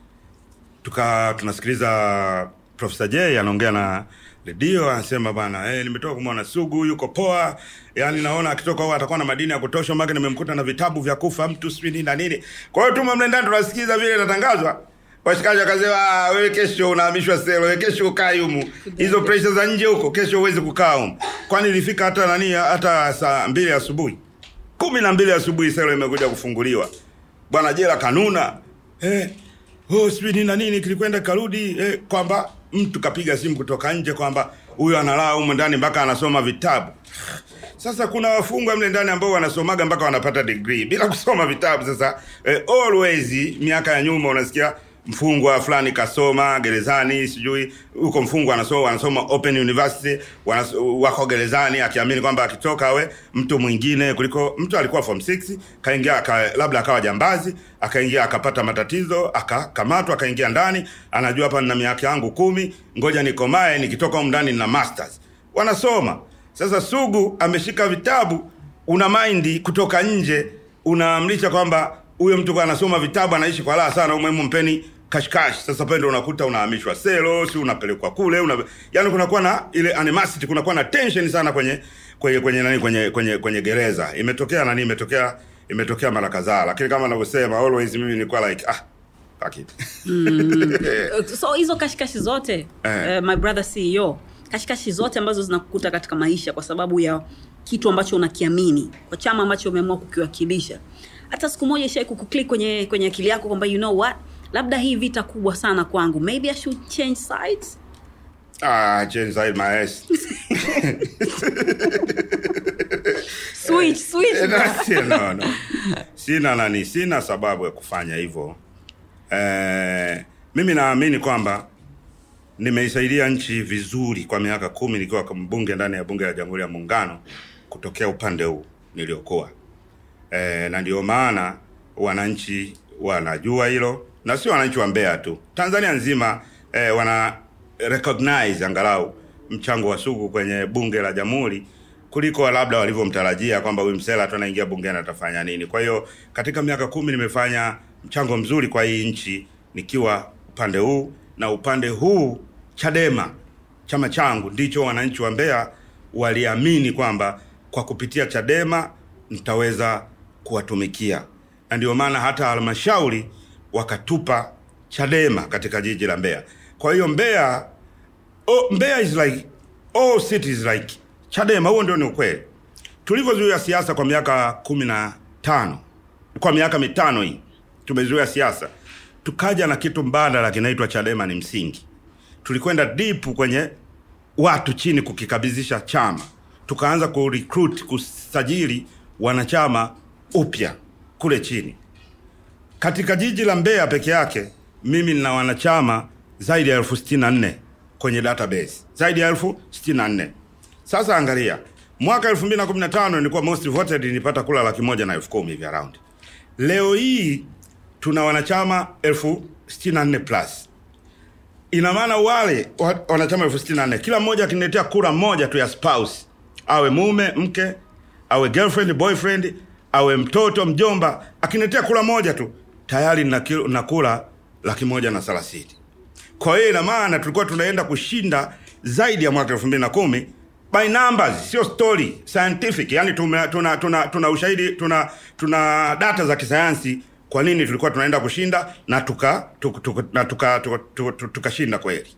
tuka tunasikiliza Profesa J anaongea na redio, anasema bana, eh, nimetoka kumwona Sugu yuko poa, yani naona akitoka huko atakuwa na madini ya kutosha, maana nimemkuta na vitabu vya kufa mtu sijui nini na nini. Kwa hiyo tuma mle ndani tunasikiza vile inatangazwa. Washikaji wakasema, "Ah, wewe kesho unahamishwa selo, wewe kesho ukae humu, hizo pressure za nje huko, kesho huwezi kukaa humu." Kwani ilifika hata nani, hata saa mbili asubuhi kumi na mbili asubuhi selo imekuja kufunguliwa bwana jela kanuna eh, oh, sijui nini na nini kilikwenda karudi eh, kwamba mtu kapiga simu kutoka nje kwamba huyu analaa humu ndani mpaka anasoma vitabu sasa kuna wafungwa mle ndani ambao wanasomaga mpaka wanapata degree bila kusoma vitabu sasa eh, always miaka ya nyuma unasikia mfungwa fulani kasoma gerezani sijui huko mfungwa anasoma anasoma open university wanas, wako gerezani akiamini kwamba akitoka awe mtu mwingine kuliko mtu alikuwa form 6 kaingia aka, labda akawa jambazi akaingia akapata matatizo akakamatwa akaingia ndani anajua hapa nina miaka yangu kumi ngoja nikomae nikitoka humu ndani nina masters wanasoma sasa sugu ameshika vitabu una maindi kutoka nje unaamrisha kwamba huyo mtu kwa anasoma vitabu anaishi kwa raha sana umuhimu mpeni kashkash sasa pale ndo unakuta unahamishwa selo si unapelekwa kule una yani kunakuwa na ile animosity kunakuwa na tension sana kwenye kwenye kwenye nani kwenye kwenye kwenye gereza imetokea nani imetokea imetokea mara kadhaa lakini kama anavyosema always mimi nilikuwa like ah fuck it so hizo kashikashi zote Eh. uh, my brother ceo kashikashi zote ambazo zinakukuta katika maisha kwa sababu ya kitu ambacho unakiamini kwa chama ambacho umeamua kukiwakilisha hata siku moja ishai kukuklik kwenye kwenye akili yako kwamba you know what labda hii vita kubwa sana kwangu maybe i should change sides ah change side my ass switch switch no, no. sina nani sina sababu ya kufanya hivyo eh, mimi naamini kwamba nimeisaidia nchi vizuri kwa miaka kumi nikiwa mbunge ndani ya bunge la jamhuri ya muungano kutokea upande huu niliokuwa eh, na ndio maana wananchi wanajua hilo na sio wananchi wa Mbeya tu Tanzania nzima eh, wana recognize angalau mchango wa Sugu kwenye bunge la jamhuri kuliko labda walivyomtarajia kwamba huyu msela tu anaingia bungeni atafanya nini. Kwa hiyo katika miaka kumi nimefanya mchango mzuri kwa hii nchi nikiwa upande huu na upande huu Chadema chama changu ndicho wananchi wa Mbeya waliamini kwamba kwa kupitia Chadema nitaweza kuwatumikia, na ndio maana hata halmashauri wakatupa Chadema katika jiji la Mbeya. Kwa hiyo Mbeya, oh, Mbeya is like all cities like Chadema. Huo ndio ni ukweli. Tulivyozuia siasa kwa miaka kumi na tano kwa miaka mitano hii tumezuia siasa, tukaja na kitu mbadala kinaitwa Chadema ni msingi. Tulikwenda deep kwenye watu chini kukikabidhisha chama, tukaanza ku recruit kusajili wanachama upya kule chini. Katika jiji la Mbeya peke yake mimi nina wanachama zaidi ya elfu sitini na nne kwenye database, zaidi ya elfu sitini na nne. Sasa angalia, mwaka 2015 nilikuwa most voted, nilipata kula laki moja na elfu kumi hivi around. Leo hii tuna wanachama elfu sitini na nne plus. Ina maana wale wa- wanachama elfu sitini na nne kila mmoja akiniletea kura moja tu ya spouse, awe mume mke, awe girlfriend boyfriend, awe mtoto mjomba, akiniletea kura moja tu tayari na, na kura laki moja na thelathini. Kwa hiyo ina maana tulikuwa tunaenda kushinda zaidi ya mwaka elfu mbili na kumi by numbers, sio story scientific. Yani tuna, tuna, tuna, tuna ushahidi tuna, tuna data za kisayansi kwa nini tulikuwa tunaenda kushinda na tuka tuka, tuka, na tuka, tuka, tuka, tuka, tukashinda kweli.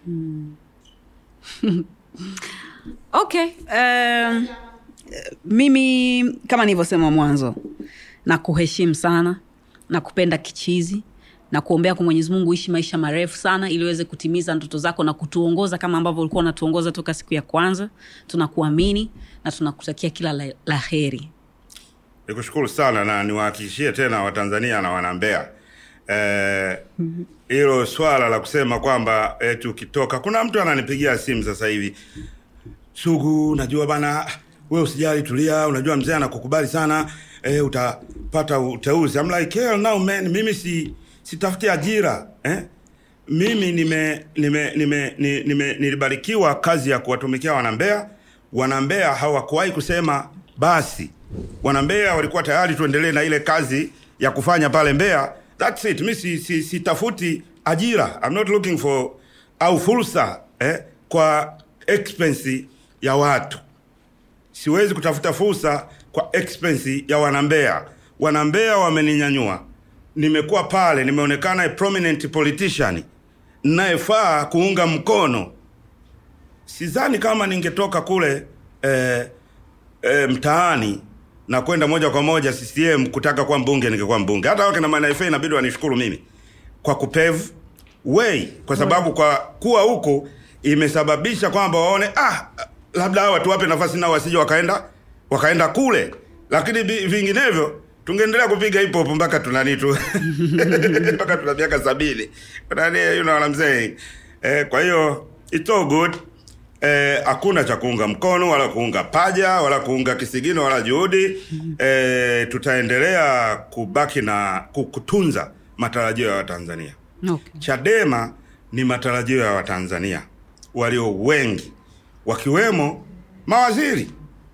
okay um, mimi kama nilivyosema mwanzo na kuheshimu sana na kupenda kichizi na kuombea kwa mwenyezi mungu uishi maisha marefu sana ili uweze kutimiza ndoto zako na kutuongoza kama ambavyo ulikuwa unatuongoza toka siku ya kwanza tunakuamini na tunakutakia kila la, la heri Nikushukuru sana na niwahakikishie tena Watanzania na Wanambeya eh, hilo swala la kusema kwamba eti ukitoka, kuna mtu ananipigia simu sasa hivi, Sugu, najua bana, we usijali, tulia, unajua mzee anakukubali sana eh, utapata uteuzi. I'm like hell no man, mimi si sitafuti ajira eh? Mimi nime, nime, nime, nime, nime nilibarikiwa kazi ya kuwatumikia Wanambeya. Wanambeya hawakuwahi kusema basi. Wanambeya walikuwa tayari tuendelee na ile kazi ya kufanya pale Mbeya. That's it. Mi si, si, sitafuti ajira. I'm not looking for au fursa eh, kwa expense ya watu siwezi kutafuta fursa kwa expense ya wanambea. Wanambea wameninyanyua, nimekuwa pale, nimeonekana a prominent politician nayefaa kuunga mkono. Sidhani kama ningetoka kule eh, eh, mtaani na kwenda moja kwa moja CCM kutaka kuwa mbunge, ningekuwa mbunge. Hata wakina MNFA inabidi wanishukuru mimi kwa kupave way, kwa sababu kwa kuwa huko imesababisha kwamba waone ah, labda hawa tuwape nafasi nao wasije wakaenda wakaenda kule, lakini vi- vinginevyo tungeendelea kupiga hip hop mpaka tunani tu mpaka tuna miaka sabini. Nani, you know what I'm saying? Eh, kwa hiyo it's all good eh, hakuna cha kuunga mkono wala kuunga paja wala kuunga kisigino wala juhudi eh, tutaendelea kubaki na ku- kutunza matarajio ya Watanzania. okay. Chadema ni matarajio ya Watanzania walio wengi, wakiwemo mawaziri,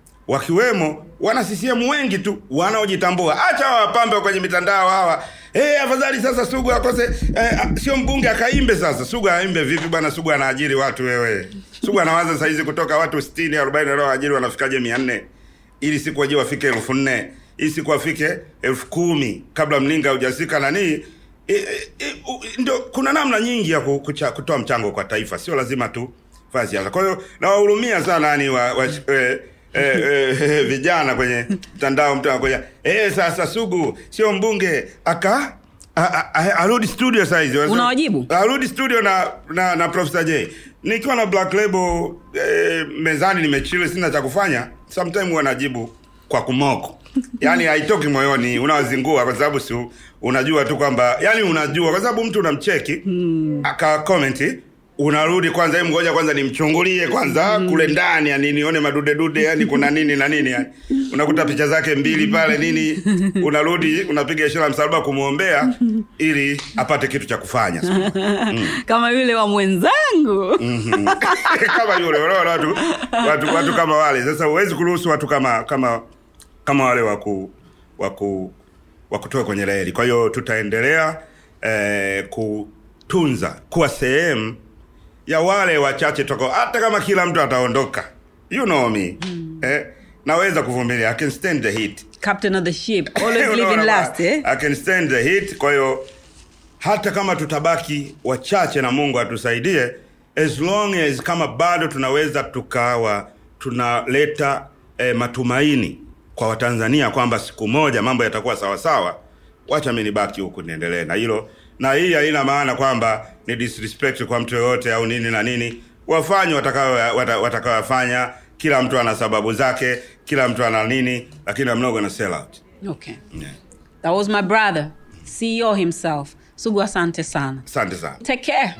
wakiwemo wana CCM wengi tu wanaojitambua. Acha wapambe kwenye mitandao hawa. Eh, afadhali sasa Sugu akose eh, a- sio mbunge akaimbe sasa. Sugu aimbe vipi bwana? Sugu anaajiri watu wewe. Sugu anawaza saa hizi kutoka watu 60 40 wanaoajiri wanafikaje 400 ili siku waje wafike elfu nne ili siku wafike elfu kumi kabla mlinga hujasika nani e, e, e, u- ndio kuna namna nyingi ya ku- kucha- kutoa mchango kwa taifa sio lazima tu fanya siasa kwa hiyo nawahurumia sana yani wa, wa, e, e, e, vijana kwenye mtandao mtu anakuja eh sasa sugu sio mbunge aka a- a- a- arudi studio saizi Unawajibu? arudi studio na na, na Professor J nikiwa na Black Label eh, mezani nimechile sina cha kufanya sometime huwa najibu kwa kumoko yani haitoki moyoni unawazingua kwa sababu si unajua tu kwamba yani unajua kwa sababu mtu unamcheki mm. aka comment unarudi kwanza hebu ngoja kwanza nimchungulie kwanza mm. kule ndani yani nione madude dude yani kuna nini na nini yani unakuta picha zake mbili pale nini unarudi unapiga ishara ya msalaba kumwombea ili apate kitu cha kufanya kama yule wa mwenzangu Mhm. kama yule unaona watu, watu watu kama wale sasa huwezi kuruhusu watu kama kama kama wale waku waku wakutoa kwenye reli kwa hiyo tutaendelea eh, kutunza kuwa sehemu ya wale wachache toko hata kama kila mtu ataondoka you know me eh, naweza kuvumilia i can stand the heat captain of the ship always Unaona living bwana? last eh? I can stand the heat. Kwa hiyo hata kama tutabaki wachache na Mungu atusaidie, as long as kama bado tunaweza tukawa tunaleta eh, matumaini kwa Watanzania kwamba siku moja mambo yatakuwa sawa sawa, wacha mimi nibaki huku niendelee na hilo na hii haina maana kwamba ni disrespect kwa mtu yoyote au nini na nini wafanye watakao wata- watakaoyafanya kila mtu ana sababu zake kila mtu ana nini lakini I'm not gonna sell out Okay. yeah. That was my brother, CEO himself. Sugu asante sana. asante sana Take care.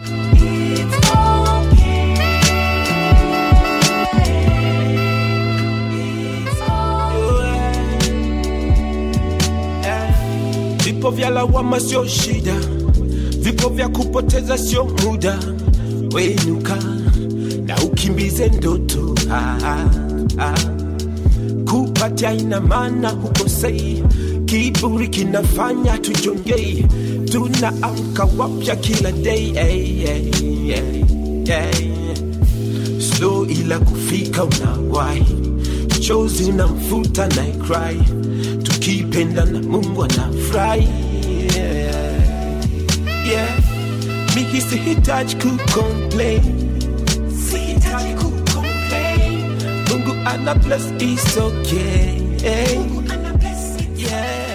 Vipo vya lawama sio shida, vipo vya kupoteza sio muda. Wenuka na ukimbize ndoto ah, ah, ah. Kupatia ina maana hukosei, kiburi kinafanya tujongei, tunaamka wapya kila day hey, hey, hey, hey. Slow ila kufika unawahi, chozi na mfuta na cry, tukipenda na Mungu anafurahi yeah. yeah. Mimi sihitaji kucomplain, sihitaji kucomplain. Mungu ana bless is okay. Mungu ana bless, yeah.